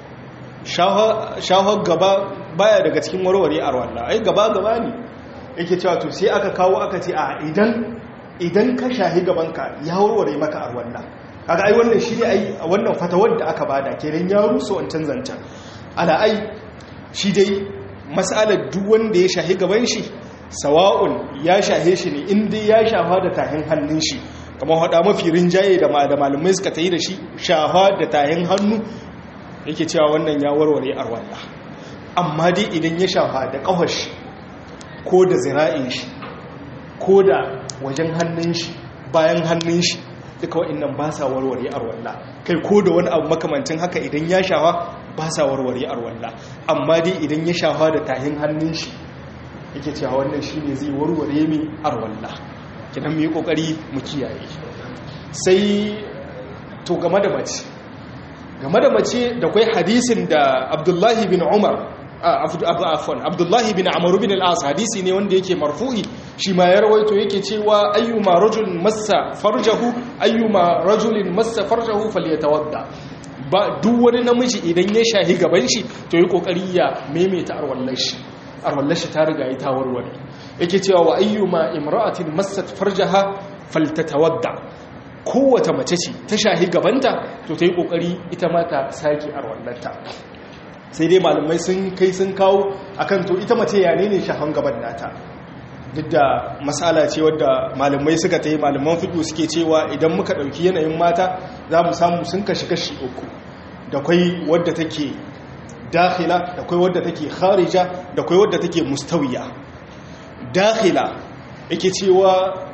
shahar gaba baya daga cikin warware a rwanda ai gaba gaba ne yake cewa to sai aka kawo aka ce a idan idan ka shahi gabanka ya warware maka a rwanda kaga ai wannan shi ne ai wannan fatawar da aka bada kenan ya rusa wancan zancen ala ai shi dai mas'alar duk wanda ya shahi gaban shi sawa'un ya shahe shi ne inda ya shafa da tahin hannun shi kamar hada mafi rinjaye da malamai suka ta yi da shi shafa da tahin hannu yake cewa wannan ya warware arwalla amma dai idan ya shafa da kawar shi ko da zira'in shi ko da wajen hannun shi bayan hannun shi duka wa'annan ba sa warware arwalla kai ko da wani abu makamancin haka idan ya shafa ba sa warware arwalla amma dai idan ya shafa da tahin hannun shi yake cewa wannan shi ne zai warware mi arwalla kidan mu yi kokari mu kiyaye sai to game da mace game da mace da kwai hadisin da abdullahi bin umar afon abdullahi bin amaru bin al'as hadisi ne wanda yake marfu'i shi ma ya rawaito yake cewa ayyuma rajulin massa farjahu ayyuma rajulin massa farjahu falyatawadda ba duk wani namiji idan ya shahi gaban shi to yi kokari ya maimaita arwallar shi arwallar shi ta riga ta warware yake cewa wa ayyuma imra'atin massat farjaha faltatawadda kowace mace ce ta shahi gabanta to ta yi kokari ita ma ta saki arwallarta sai dai malamai sun kai sun kawo akan to ita mace ya ne shahan gaban nata duk da matsala ce wadda malamai suka ta yi malaman fiɗo suke cewa idan muka ɗauki yanayin mata za mu samu sun kashi kashi uku da kwai wadda take dakhila da kwai wadda take kharija da kwai wadda take mustawiya dakhila yake cewa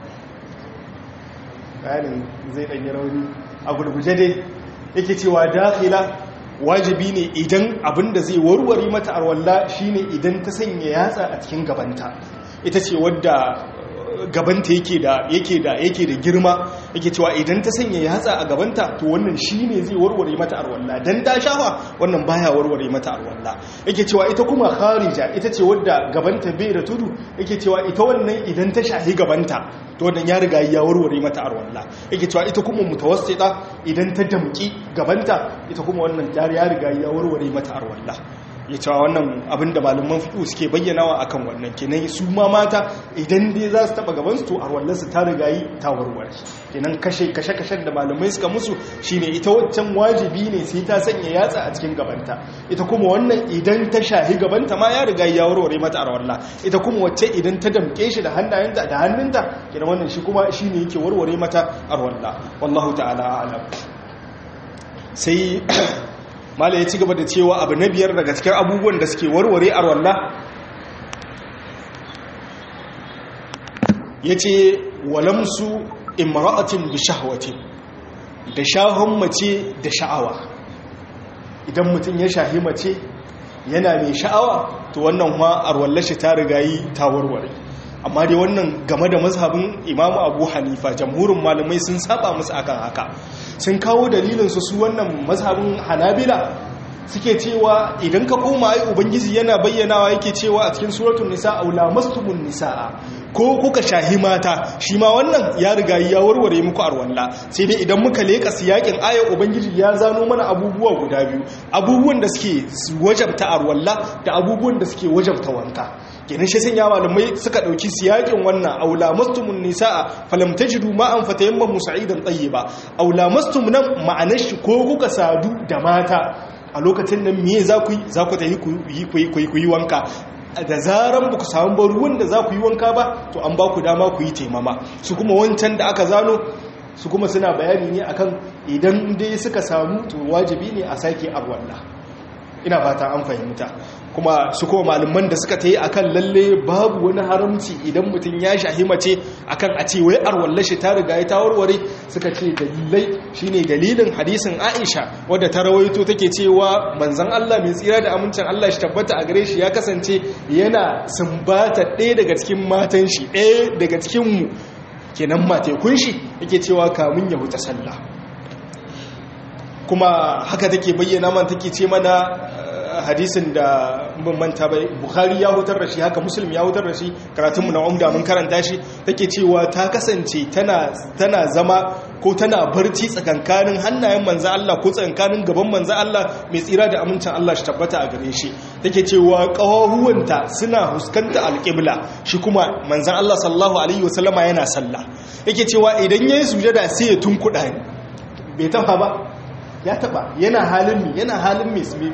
bayanin zai ɗanyi rauni a gurguje dai yake cewa dakhila wajibi ne idan abinda zai warware mata arwalla shine idan ta sanya yatsa a cikin gabanta ita ce wadda gabanta yake da yake da yake da girma yake cewa idan ta sanya yatsa a gabanta to wannan shine zai warware mata arwalla dan ta shafa wannan baya warware mata arwalla yake cewa ita kuma kharija ita ce wadda gabanta bai da tudu yake cewa ita wannan idan ta shahi gabanta to wannan ya riga ya warware mata arwalla yake cewa ita kuma mutawassita idan ta damki gabanta ita kuma wannan ya riga ya warware mata arwalla ya cewa wannan abin da malaman fiƙo suke bayyanawa akan wannan kenan su ma mata idan dai za su taɓa gabansu to a wallansu ta rigayi ta warware kenan kashe kashe-kashen da malamai suka musu shine ita waccan wajibi ne sai ta sanya yatsa a cikin gabanta ita kuma wannan idan ta shahi gabanta ma ya riga ya warware mata arwalla ita kuma wacce idan ta damke shi da hannayenta da hannunta kenan wannan shi kuma shine yake warware mata arwalla wallahu ta'ala a'lam sai mala ya ci gaba da cewa abu na biyar daga cikin abubuwan da suke warware a walla ya ce walamsu imra'atin bi shahwatin da shahon mace da sha'awa idan mutum ya shahi mace yana mai sha'awa to wannan ma arwallashi ta rigayi ta warware amma dai wannan game da mazhabin imamu abu hanifa jamhurin malamai sun saba musu akan haka sun kawo dalilinsu su wannan mazhabin hanabila suke cewa idan ka koma ai ubangiji yana bayyanawa yake cewa a cikin suratul nisa aula mastumun nisaa ko kuka shahi mata shi ma wannan ya riga ya warware muku arwalla sai dai idan muka leka siyakin ayar ubangiji ya zano mana abubuwa guda biyu abubuwan da suke wajabta arwalla da abubuwan da suke wajabta wanka kenan shi sanya malamai suka dauki siyakin wannan aula mastumun nisaa falam tajidu ma'an fatayamma musa'idan tayyiba aula mastum nan ma'anar shi ko kuka sadu da mata a lokacin nan miye za ku yi za ku tafi ku yi wanka da zaran ba ku samu ba ruwan da za ku yi wanka ba to an ba ku dama ku yi taimama su kuma wancan da aka zano su kuma suna bayani ne akan idan dai suka samu to wajibi ne a sake arwalla ina fata an fahimta kuma su kuma malaman da suka ta yi akan lalle babu wani haramci idan mutum ya shahi mace akan a ce wai arwallar shi ta riga ya ta warware suka ce dalilai shine dalilin hadisin Aisha wadda ta rawaito take cewa manzon Allah mai tsira da amincin Allah shi tabbata a gare shi ya kasance yana sumbata ɗaya daga cikin matan shi ɗaya daga cikin mu kenan matekun shi yake cewa kamun ya huta sallah kuma haka take bayyana man take ce mana hadisin da mun manta bai bukhari ya hutar da shi haka muslim ya hutar da shi karatunmu na umda mun karanta shi take cewa ta kasance tana tana zama ko tana barci tsakankanin hannayen manzo Allah ko tsakankanin gaban manzo Allah mai tsira da amincin Allah shi tabbata a gare shi take cewa kawahuwanta suna huskanta alqibla shi kuma manzo Allah sallallahu alaihi wasallama yana sallah yake cewa idan yayi sujada sai ya tunkuda ni bai tafa ba ya taba yana halin mi yana halin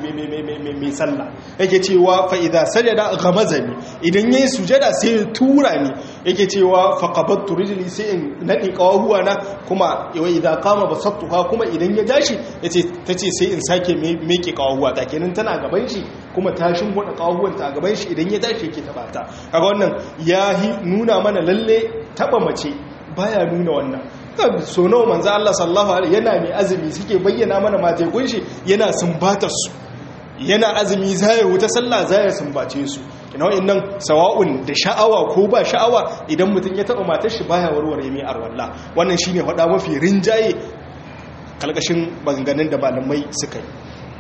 mai sallah yake cewa fa idza sajada ghamazani idan yayi sujada sai ya tura ni yake cewa fa qabattu rijli sai in nadi qawahuwa na kuma wa idza qama basattuha kuma idan ya tashi yace tace sai in sake meke qawahuwa ta kenan tana gaban shi kuma tashin gwada qawahuwan ta gaban shi idan ya tashi yake taba ta kaga wannan ya nuna mana lalle taba mace baya nuna wannan so nawa manzo Allah sallallahu alaihi yana mai azumi suke bayyana mana mate kunshi yana sumbatar su yana azumi zai wuta sallah zai sumbace su ina wa'annan sawa'un da sha'awa ko ba sha'awa idan mutum ya taba matar shi baya warware mai arwalla wannan shine faɗa mafi rinjaye kalkashin banganin da malamai suka yi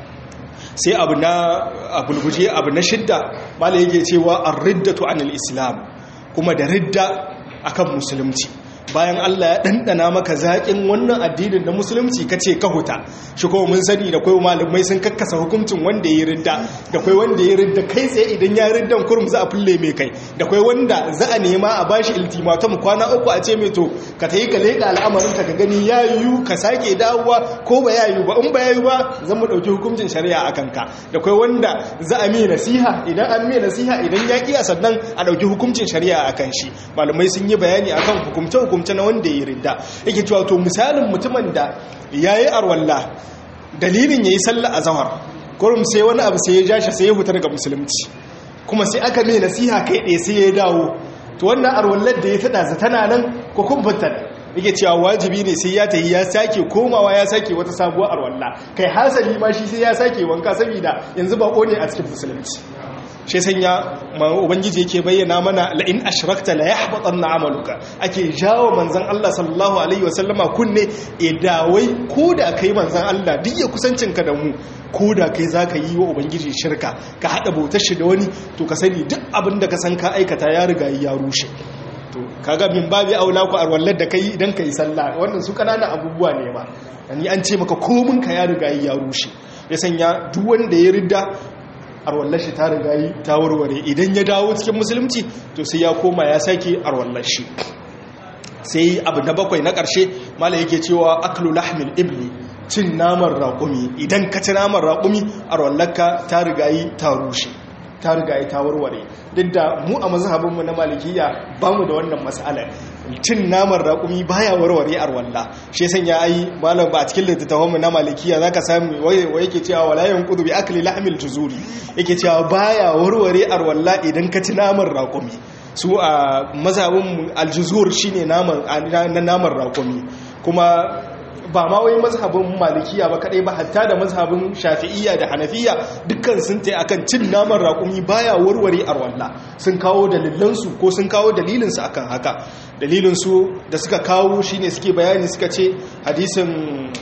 sai abu na abulguje abu na shidda malai yake cewa ar-riddatu anil islam kuma da ridda akan musulunci bayan Allah ya ɗanɗana maka zaƙin wannan addinin na musulunci ka ce ka huta shi kuma mun sani da kwai malamai sun kakkasa hukuncin wanda ya ridda da kwai wanda ya ridda kai tsaye idan ya riddan kurum za a fulle mai kai da kwai wanda za a nema a bashi ultimatum kwana uku a ce mai to ka ta yi ka leƙa al'amarin ka gani ya yiwu ka sake dawowa ko ba ya yiwu ba in ba ya yiwu ba zan mu ɗauki hukuncin shari'a a kanka da kwai wanda za a mai nasiha idan an mai nasiha idan ya ƙiya sannan a ɗauki hukuncin shari'a a kan shi malamai sun yi bayani akan hukumce hukumce na wanda ya ridda yake cewa to misalin mutumin da ya yi arwalla dalilin ya yi sallah a zahar kurum sai wani abu sai ya ja shi sai ya huta daga musulunci kuma sai aka mai nasiha kai ɗaya sai ya dawo to wannan arwallar da ya tada za tana nan ko kun yake cewa wajibi ne sai ya tayi ya sake komawa ya sake wata sabuwar arwalla kai hasali ma shi sai ya sake wanka saboda yanzu ba ne a cikin musulunci shi sanya ubangiji yake bayyana mana la'in ashrakta la yahbatanna amaluka ake jawo manzon Allah sallallahu alaihi wasallama kunne idawai koda kai manzon Allah duk ya kusancinka da mu koda kai zaka yi wa ubangiji shirka ka hada bautar shi da wani to ka sani duk abin da ka san ka aikata ya riga ya rushe to kaga min babi aula ku arwallar da kai idan kai sallah wannan su kananan abubuwa ne ma ni an ce maka komin ka ya riga ya rushe ya sanya duk wanda ya ridda arwallar shi ta riga yi ta warware idan ya dawo cikin musulunci to sai ya koma ya sake arwallar shi sai abu na bakwai na ƙarshe mala yake cewa aklu lahmil ibli cin naman raƙumi idan ka ci naman raƙumi arwallarka ta riga yi ta rushe ta riga yi ta warware duk da mu a mazhabinmu na malikiya ba mu da wannan mas'alar cin naman raƙumi baya warware arwalla shi san ya yi malam ba a cikin littattafanmu na malikiya zaka samu wai yake cewa wala yanqudu bi akli lahmil tuzuri yake cewa baya warware arwalla idan ka ci naman raƙumi su a mazhabin aljuzur shine naman na naman raƙumi kuma ba ma wai mazhabin malikiya ba kadai ba hatta da mazhabin shafi'iyya da hanafiya dukkan sun tai akan cin naman raƙumi baya warware arwalla sun kawo dalilansu ko sun kawo dalilinsu akan haka dalilinsu da suka kawo shine suke bayani suka ce hadisin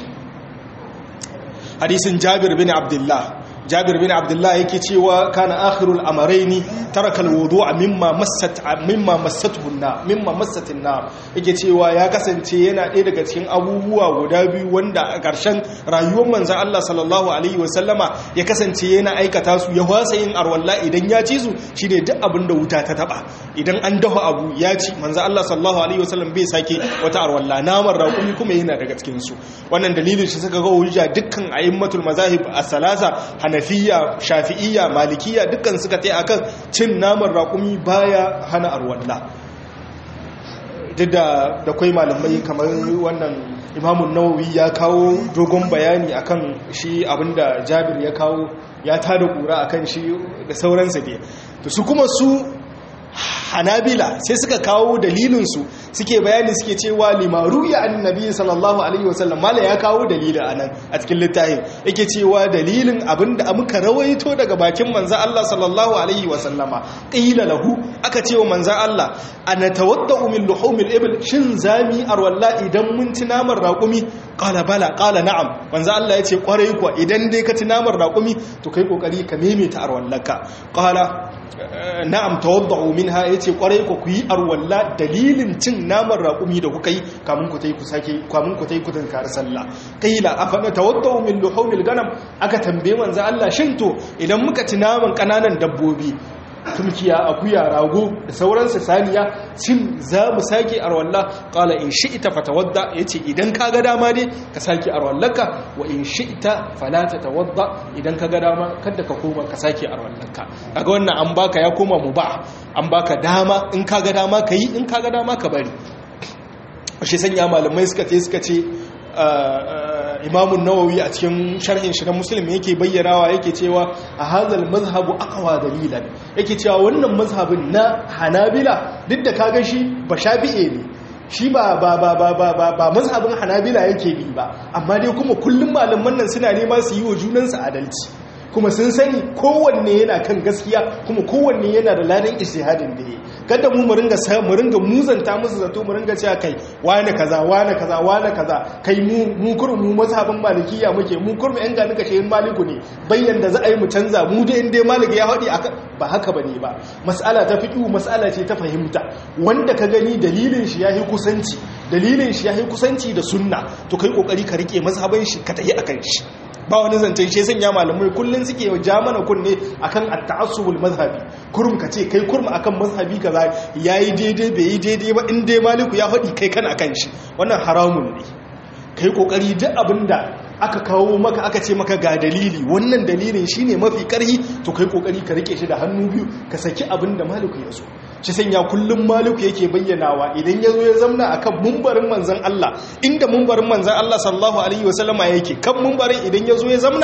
hadisin Jabir bin Abdullah Jabir bin Abdullah yake cewa kana akhirul amrayni taraka alwudu'a mimma massat mimma massatuhu na mimma massatin na yake cewa ya kasance yana ɗaya daga cikin abubuwa guda biyu wanda a ƙarshen rayuwar manzon Allah sallallahu alaihi wasallama ya kasance yana aikata su ya wasa yin arwalla idan ya ci su shine duk abin da wuta ta taba idan an dafa abu ya ci manzon Allah sallallahu alaihi wasallam bai sake wata arwalla naman raƙumi kuma yana daga cikin su wannan dalilin shi suka ga hujja dukkan a'immatul mazahib as-salasa hanafiya shafi'iyya malikiya dukkan suka tai akan cin naman raƙumi baya hana arwalla duk da da kwai malamai kamar wannan imamun nawawi ya kawo dogon bayani akan shi abinda jabir ya kawo ya tada kura akan shi da sauransa ne to su kuma su hanabila sai suka kawo dalilinsu suke bayani suke cewa limaru ya annabi sallallahu alaihi wasallam mala ya kawo dalilin anan a cikin littafin yake cewa dalilin abinda muka rawaito daga bakin manzo Allah sallallahu alaihi wasallama qila lahu aka cewa manzo Allah ana tawaddau min luhumil ibl shin zami arwalla idan mun ci naman raƙumi qala bala qala na'am manzo Allah yace kwarai kuwa idan dai ka ci naman raƙumi to kai kokari ka meme ta arwallaka qala na'am tawaddau minha yace kwarai ku yi arwalla dalilin cin naman raƙumi da kuka yi kamun ku tai ku sake kamun ku tai ku tankar sallah qila afana tawaddau min luhumil ganam aka tambaye manzo Allah shin to idan muka ci naman kananan dabbobi tumkiya akuya rago da sauransu saniya shin za mu sake arwalla qala in shi'ta fatawadda yace idan ka ga dama ne ka sake arwallaka wa in shi'ta fala tatawadda idan ka ga dama kada ka koma ka sake arwallaka kaga wannan an baka ya koma mubah an baka dama in ka ga dama kai in ka ga dama ka bari shi sanya malamai suka ce suka ce imamun nawawi a cikin sharhin shi na musulmi yake bayyanawa yake cewa a hazal mazhabu aqwa dalilan yake cewa wannan mazhabin na hanabila duk da kaga shi ba shafi'e ne shi ba ba ba ba ba ba ba mazhabin hanabila yake bi ba amma dai kuma kullum malaman nan suna nema su yi wa junansu adalci kuma sun sani kowanne yana kan gaskiya kuma kowanne yana da ladan istihadin da yi kada mu mu ringa sa mu ringa muzanta musu zato mu ringa cewa kai wani kaza wani kaza wani kaza kai mu mu kurmu mazhabin malikiya muke mu kurmu yan gani kashe maliku ne bayyan da za a yi mu canza mu da inda maliki ya hadi ba haka bane ba mas'ala ta fiqhu mas'ala ce ta fahimta wanda ka gani dalilin shi yayi kusanci dalilin shi yayi kusanci da sunna to kai kokari ka rike mazhabin shi ka tayi akan shi ba wani zancen shi sanya malamai kullun suke ja mana kunne akan at-ta'assubul mazhabi kurum ka ce kai kurma akan mazhabi kaza yayi daidai bai yi daidai ba in dai maliku ya faɗi kai kan akan shi wannan haramun ne kai kokari duk abinda aka kawo maka aka ce maka ga dalili wannan dalilin shine mafi karhi to kai kokari ka rike shi da hannu biyu ka saki abinda maliku ya so shi sanya kullum maliku yake bayyanawa idan ya zo ya zamna a kan mumbarin manzan Allah inda mumbarin manzan Allah sallallahu Alaihi wasallama yake kan mumbarin idan ya zo ya zamna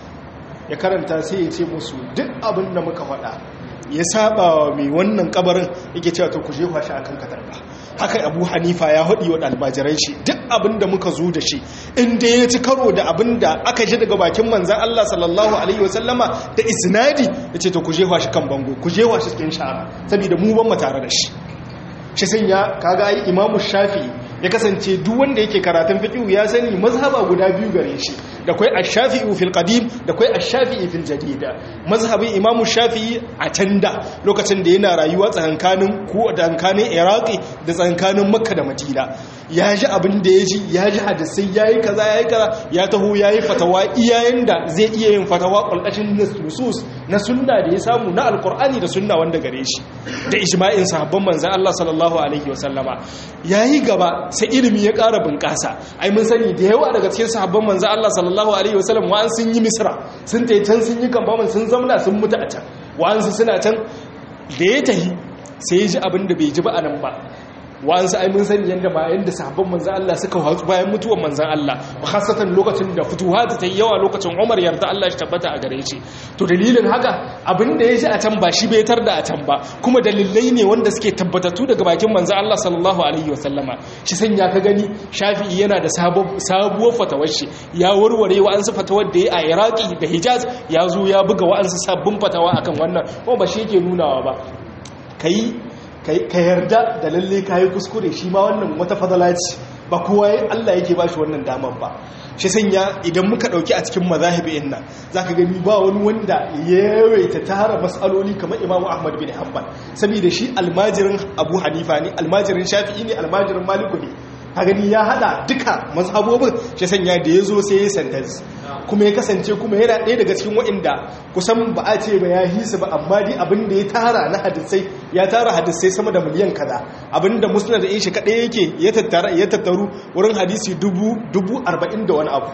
ya karanta sai ya ce musu duk abin da muka faɗa ya saba wa mai wannan kabarin yake cewa to ku jefa shi akan katarba haka abu hanifa ya haɗi wa ɗalbajiran shi duk abin da muka zo da shi inda ya ci karo da abin da aka ji daga bakin manzan Allah sallallahu alaihi wasallama da isnadi ya ce to ku jefa shi kan bango ku jefa shi cikin shara saboda mu ban mu tare da shi shi sanya kaga ai imamu shafi ya kasance duk wanda yake karatun fiqh ya sani mazhaba guda biyu gare shi da kai ash-shafi'i fil qadim da kai ash-shafi'i fil jadida mazhabin imamu shafi'i a canda lokacin da yana rayuwa tsakankanin ko tsakankanin iraqi da tsakankanin makka da madina ya ji abin da ya ji ya ji hadisai yayi kaza yayi kaza ya taho yayi fatawa iyayen da zai iya yin fatawa kulkashin nusus na sunna da ya samu na alqur'ani da sunna wanda gare shi da ijma'in sahabban manzon Allah sallallahu alaihi wasallama yayi gaba sai ilimi ya ƙara bunƙasa ai mun sani da yawa daga cikin sahabban manzo Allah sallallahu alaihi wasallam wa'an sun yi misra sun tayi can sun yi kamfaman sun zamna sun mutu a can wa'an su suna can da ya tahi sai ya ji abin da bai ji ba a nan ba wa'ansu ai mun sani yadda ba yadda sahabban manzan Allah suka hatsu bayan mutuwar manzan Allah khasatan lokacin da fituwa ta yi yawa lokacin Umar yarda Allah shi tabbata a gare shi to dalilin haka abin da ya ji a can ba shi bai tar da a can ba kuma dalilai ne wanda suke tabbatattu daga bakin manzan Allah sallallahu alaihi wa sallama shi sanya ka gani Shafi'i yana da sabuwar fatawar shi ya warware wa'ansu fatawar da ya a Iraki da Hijaz ya zo ya buga wa'ansu sabbin fatawa akan wannan kuma ba shi yake nunawa ba kai ka yarda da lalle ka yi kuskure shi ma wannan wata fadala ce ba kowa Allah yake ba shi wannan damar ba shi sanya idan muka dauki a cikin mazahibi nan zaka gani ba wani wanda ya yawaita tara masaloli kamar Imam Ahmad bin Hanbal saboda shi almajirin Abu Hanifa ne almajirin Shafi'i ne almajirin Maliku ne ka gani ya hada duka mazhabobin shi sanya da yazo sai ya sentence kuma ya kasance kuma yana ɗaya daga cikin waɗanda kusan ba a ce ba ya hisa ba amma dai abin da ya tara na hadisai ya tara hadisai sama da miliyan kaza abin da musulun da shi kaɗai yake ya tattaru wurin hadisi dubu arba'in da wani abu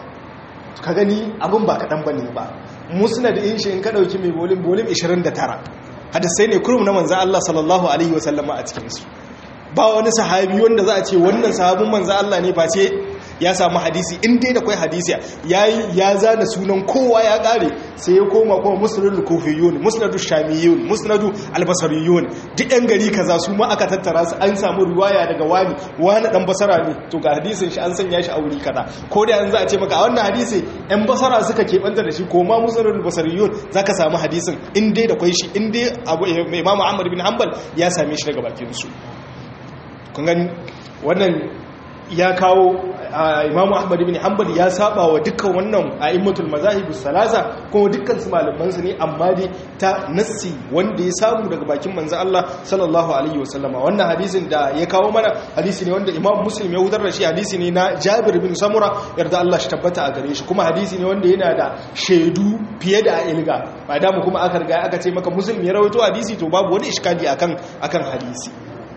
ka gani abin ba kaɗan ba ne ba musulun da shi in ka ɗauki mai bolin bolin 29 hadisai ne kurum na manzan Allah sallallahu alaihi wasallama a cikinsu ba wani sahabi wanda za a ce wannan sahabin manzan Allah ne ba ce ya samu hadisi in dai da kwai hadisi yayi ya zana sunan kowa ya kare sai ya koma kuma musnadul kufiyun musnadul shamiyun musnadu albasariyun duk yan gari kaza su ma aka tattara su an samu riwaya daga wani wani dan basara ne to ga hadisin shi an sanya shi a wuri kaza ko da yanzu a ce maka a wannan hadisi yan basara suka keɓanta da shi ko ma musnadul basariyun zaka samu hadisin in dai da kwai shi in dai abu imamu ahmad bin hanbal ya same shi daga bakin su kun gani wannan ya kawo imamu ahmad bin hanbal ya saba wa dukkan wannan a'immatul mazahibus salasa kuma dukkan su malaman su ne amma dai ta nassi wanda ya samu daga bakin manzo Allah sallallahu alaihi wasallama wannan hadisin da ya kawo mana hadisi ne wanda imam muslim ya hutar da shi hadisi ne na jabir bin samura yarda Allah shi tabbata a gare shi kuma hadisi ne wanda yana da shaidu fiye da ilga ba da mu kuma aka riga aka ce maka muslim ya rawaito hadisi to babu wani iskali akan akan hadisi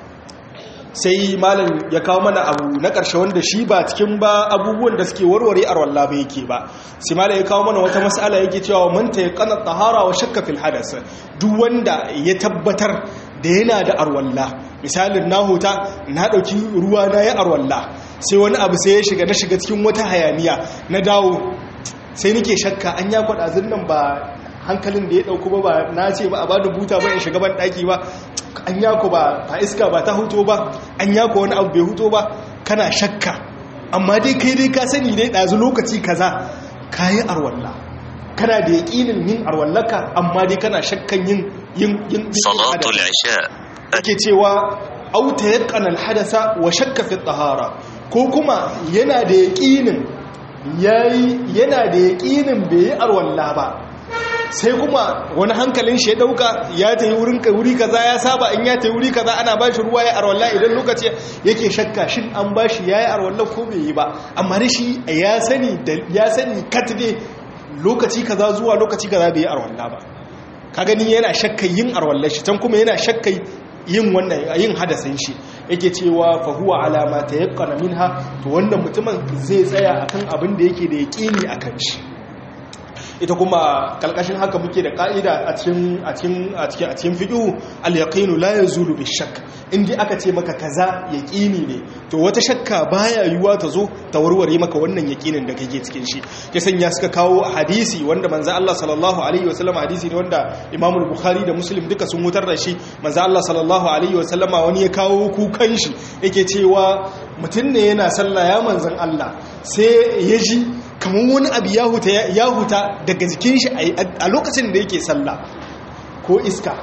sai malam ya kawo mana abu na ƙarshe wanda shi ba cikin ba abubuwan da suke warware a rawalla ba yake ba sai malam ya kawo mana wata mas'ala yake cewa man ta yaqana tahara wa shakka fil hadas duk wanda ya tabbatar da yana da arwalla misalin na huta na dauki ruwa na ya arwalla sai wani abu sai ya shiga na shiga cikin wata hayaniya na dawo sai nake shakka an ya kwada zinnan ba hankalin da ya dauko ba ba na ce ba a bada buta ba in shiga ban daki ba an yako ba ta iska ba ta huto ba an yako wani abu bai huto ba kana shakka amma dai kai dai ka sani dai ɗazu lokaci kaza ka yi arwalla kana da yaƙinin yin arwallaka amma dai kana shakkan yin yin yin salatul isha ake cewa auta yaqana alhadasa wa shakka fi tahara ko kuma yana da yaƙinin yayi yana da yaƙinin bai yi arwalla ba sai kuma wani hankalin shi ya dauka ya ta yi wurin wuri kaza ya saba in ya ta yi wuri kaza ana ba shi ruwa ya arwalla idan lokaci yake shakka shin an ba shi ya yi arwalla ko bai yi ba amma da shi ya sani ya sani katide lokaci kaza zuwa lokaci kaza bai yi arwalla ba ka gani yana shakka yin arwalla shi can kuma yana shakka yin wannan yin hadasin shi yake cewa fa huwa alama ta yaqana minha to wannan mutumin zai tsaya akan abin da yake da yaqini akan shi ita kuma kalkashin haka muke da ka'ida a cikin a cikin a cikin a cikin fiqhu al-yaqinu la yazulu bi-shakk indai aka ce maka kaza yaqini ne to wata shakka baya yuwa ta zo ta warware maka wannan yaqinin da kake cikin shi ya sanya suka kawo hadisi wanda manzo Allah sallallahu alaihi wasallam hadisi ne wanda Imam al-Bukhari da Muslim duka sun mutar da shi manzo Allah sallallahu alaihi wasallama wani ya kawo kukan shi yake cewa mutum ne yana sallah ya manzon Allah sai ya ji kamar wani abu ya huta daga jikin shi a lokacin da yake sallah ko iska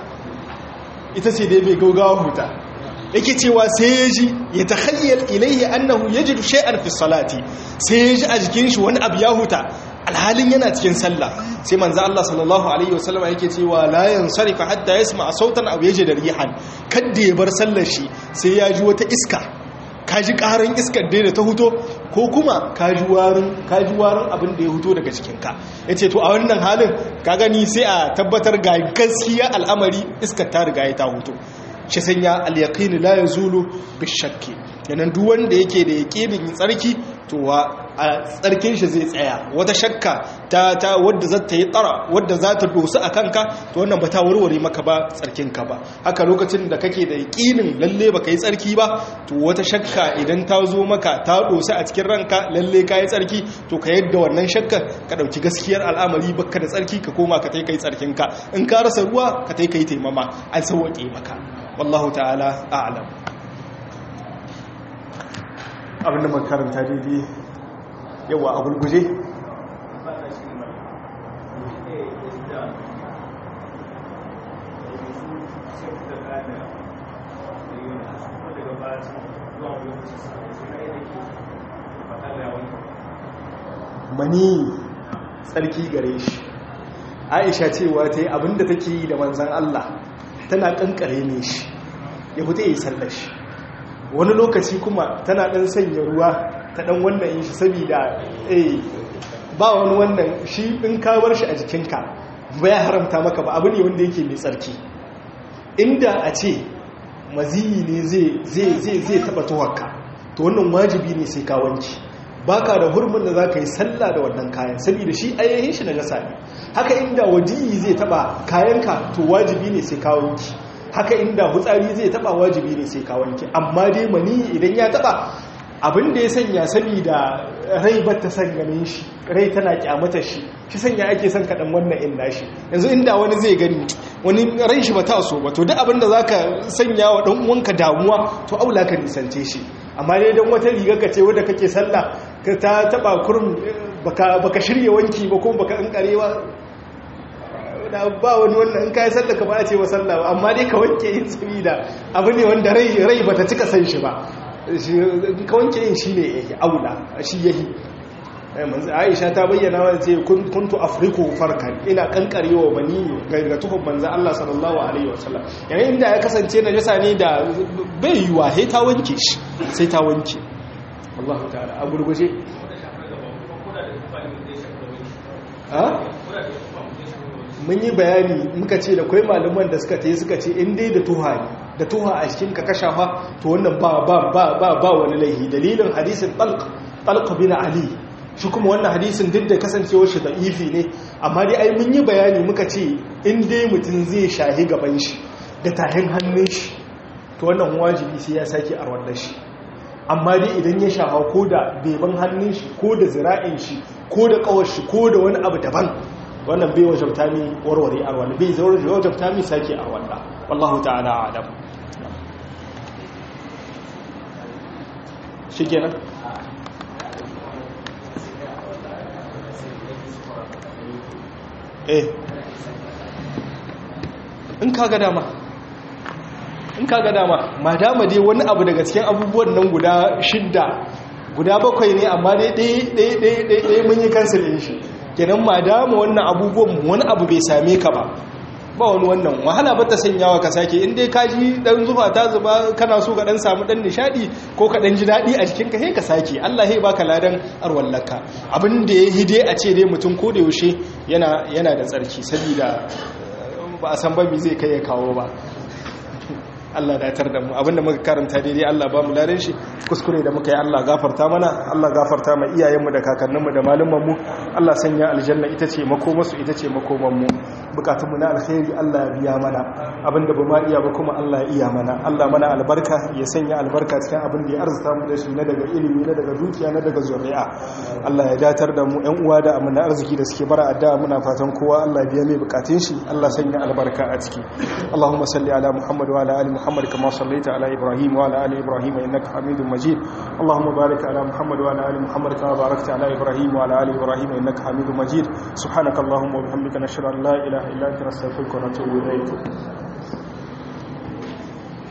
ita ce dai bai gaugawa huta yake cewa sai ya ji ya takhayyal ilaihi annahu yajidu shay'an fi salati sai ya ji a jikin shi wani abu ya huta alhalin yana cikin sallah sai manzo Allah sallallahu alaihi wasallam yake cewa la yansarifa hatta yasma sautan aw yajida rihan kadda ya bar sallar shi sai ya ji wata iska kaji karin iskar dai da ta huto ko kuma kaji warin kaji warin abin da ya huto daga cikinka ya ce to a wannan halin ka gani sai a tabbatar ga gaskiya al'amari iskar ta riga ya ta huto shi sanya al-yaqin la yazulu bishakki yanan duk wanda yake da yaqinin tsarki to a tsarkin shi zai tsaya wata shakka ta ta wadda za ta yi tsara wadda za ta dosu a kanka to wannan ba ta warware maka ba tsarkinka ba haka lokacin da kake da yaƙinin lalle ba ka yi tsarki ba to wata shakka idan ta zo maka ta dosu a cikin ranka lalle ka yi tsarki to ka yadda wannan shakka ka ɗauki gaskiyar al'amari baka da tsarki ka koma ka tai ka yi tsarkinka in ka rasa ruwa ka tai ka yi taimama an sauwaƙe maka wallahu ta'ala a'lam abinda makaranta daidai yawa a gulguje mani tsarki gare shi aisha cewa ta yi abinda take yi da manzan Allah tana kankare ne shi ya fita yi sallar shi wani lokaci kuma tana ɗan sanya ruwa ta ɗan wannan yin shi saboda eh ba wani wannan shi in kawar shi a jikinka ba ya haramta maka ba abu ne wanda yake mai tsarki inda a ce maziyi ne zai taɓa tuwarka to wannan wajibi ne sai kawanci baka da hurmin da za ka yi sallah da wannan kayan saboda shi ayyahin shi na jasa ne haka inda wajiyi zai taɓa kayanka to wajibi ne sai kawanci haka inda hutsari zai taba wajibi ne sai ka wanke amma dai mani idan ya taba abin da ya sanya saboda rai ba ta san ganin shi rai tana kyamata shi shi sanya ake son kaɗan wannan in nashi yanzu inda wani zai gani wani rai shi ba ta so ba to duk abin da za ka sanya wa ɗan uwanka damuwa to aula ka nisance shi amma dai don wata riga ka ce wadda kake sallah ka ta taɓa kurum baka shirya wanki ba kuma baka ƙanƙare ba da ba wani wannan in kayi sallah ka ba a ce wa sallah ba amma dai ka wanke yin sabida abu ne wanda rai rai bata cika san shi ba ka wanke yin shi ne yake aula shi yahi manzo Aisha ta bayyana wa ce kuntu afriku farkan ina kankarewa bani ga tuhum manzo Allah sallallahu alaihi wasallam yayin inda ya kasance najasa ne da bai yiwa sai ta wanke shi sai ta wanke Allah ta'ala a gurguje mun yi bayani muka ce da kwai malaman da suka ta yi suka ce in dai da tuha ne da tuha a cikin ka kashafa to wannan ba ba ba ba ba wani laihi dalilin hadisin talq talq bin ali shi kuma wannan hadisin duk da kasancewar shi da ifi ne amma dai ai mun yi bayani muka ce in dai mutum zai shahi gaban shi da tahin hannun shi to wannan wajibi sai ya sake a wannan shi amma dai idan ya shafa ko da beban hannun shi ko da zira'in shi ko da kawar shi ko da wani abu daban wannan bai wajabta mi warware arwala bai zaure wajabta mi sake arwala wallahu ta'ala a'lam shikenan eh in kaga dama in kaga dama madama dai wani abu daga cikin abubuwan nan guda shidda guda bakwai ne amma dai ɗaya mun yi kansil ɗin shi kenan ma dama wannan abubuwan wani abu bai same ka ba ba wani wannan wahala ba ta sanyawa ka sake in dai ka ji dan zufa ta zuba kana so ka dan samu dan nishadi ko ka dan ji dadi a jikinka sai ka sake Allah sai baka ladan arwallaka abin da ya hide a ce dai mutum ko da yaushe yana yana da tsarki saboda ba a san ba me zai kai ya kawo ba Allah datar da mu abinda muka karanta daidai Allah ba mu ladan shi kuskure da muka yi Allah gafarta mana Allah gafarta ma iyayenmu da kakanninmu da malumanmu Allah sanya aljanna ita ce makomarsu ita ce makomanmu bukatunmu na alkhairi Allah ya biya mana abinda ba ma iya ba kuma Allah ya iya mana Allah mana albarka ya sanya albarka cikin abin da ya arzuta mu da shi na daga ilimi na daga dukiya na daga zuri'a Allah ya datar da mu ƴan uwa da amana arziki da suke bara addu'a muna fatan kowa Allah ya biya mai bukatun shi Allah sanya albarka a ciki Allahumma salli ala Muhammad wa ala ali محمد كما صليت على إبراهيم وعلى آل إبراهيم إنك حميد مجيد اللهم بارك على محمد وعلى آل محمد كما باركت على إبراهيم وعلى آل إبراهيم إنك حميد مجيد سبحانك اللهم وبحمدك نشهد أن لا إله إلا أنت نستغفرك ونتوب إليك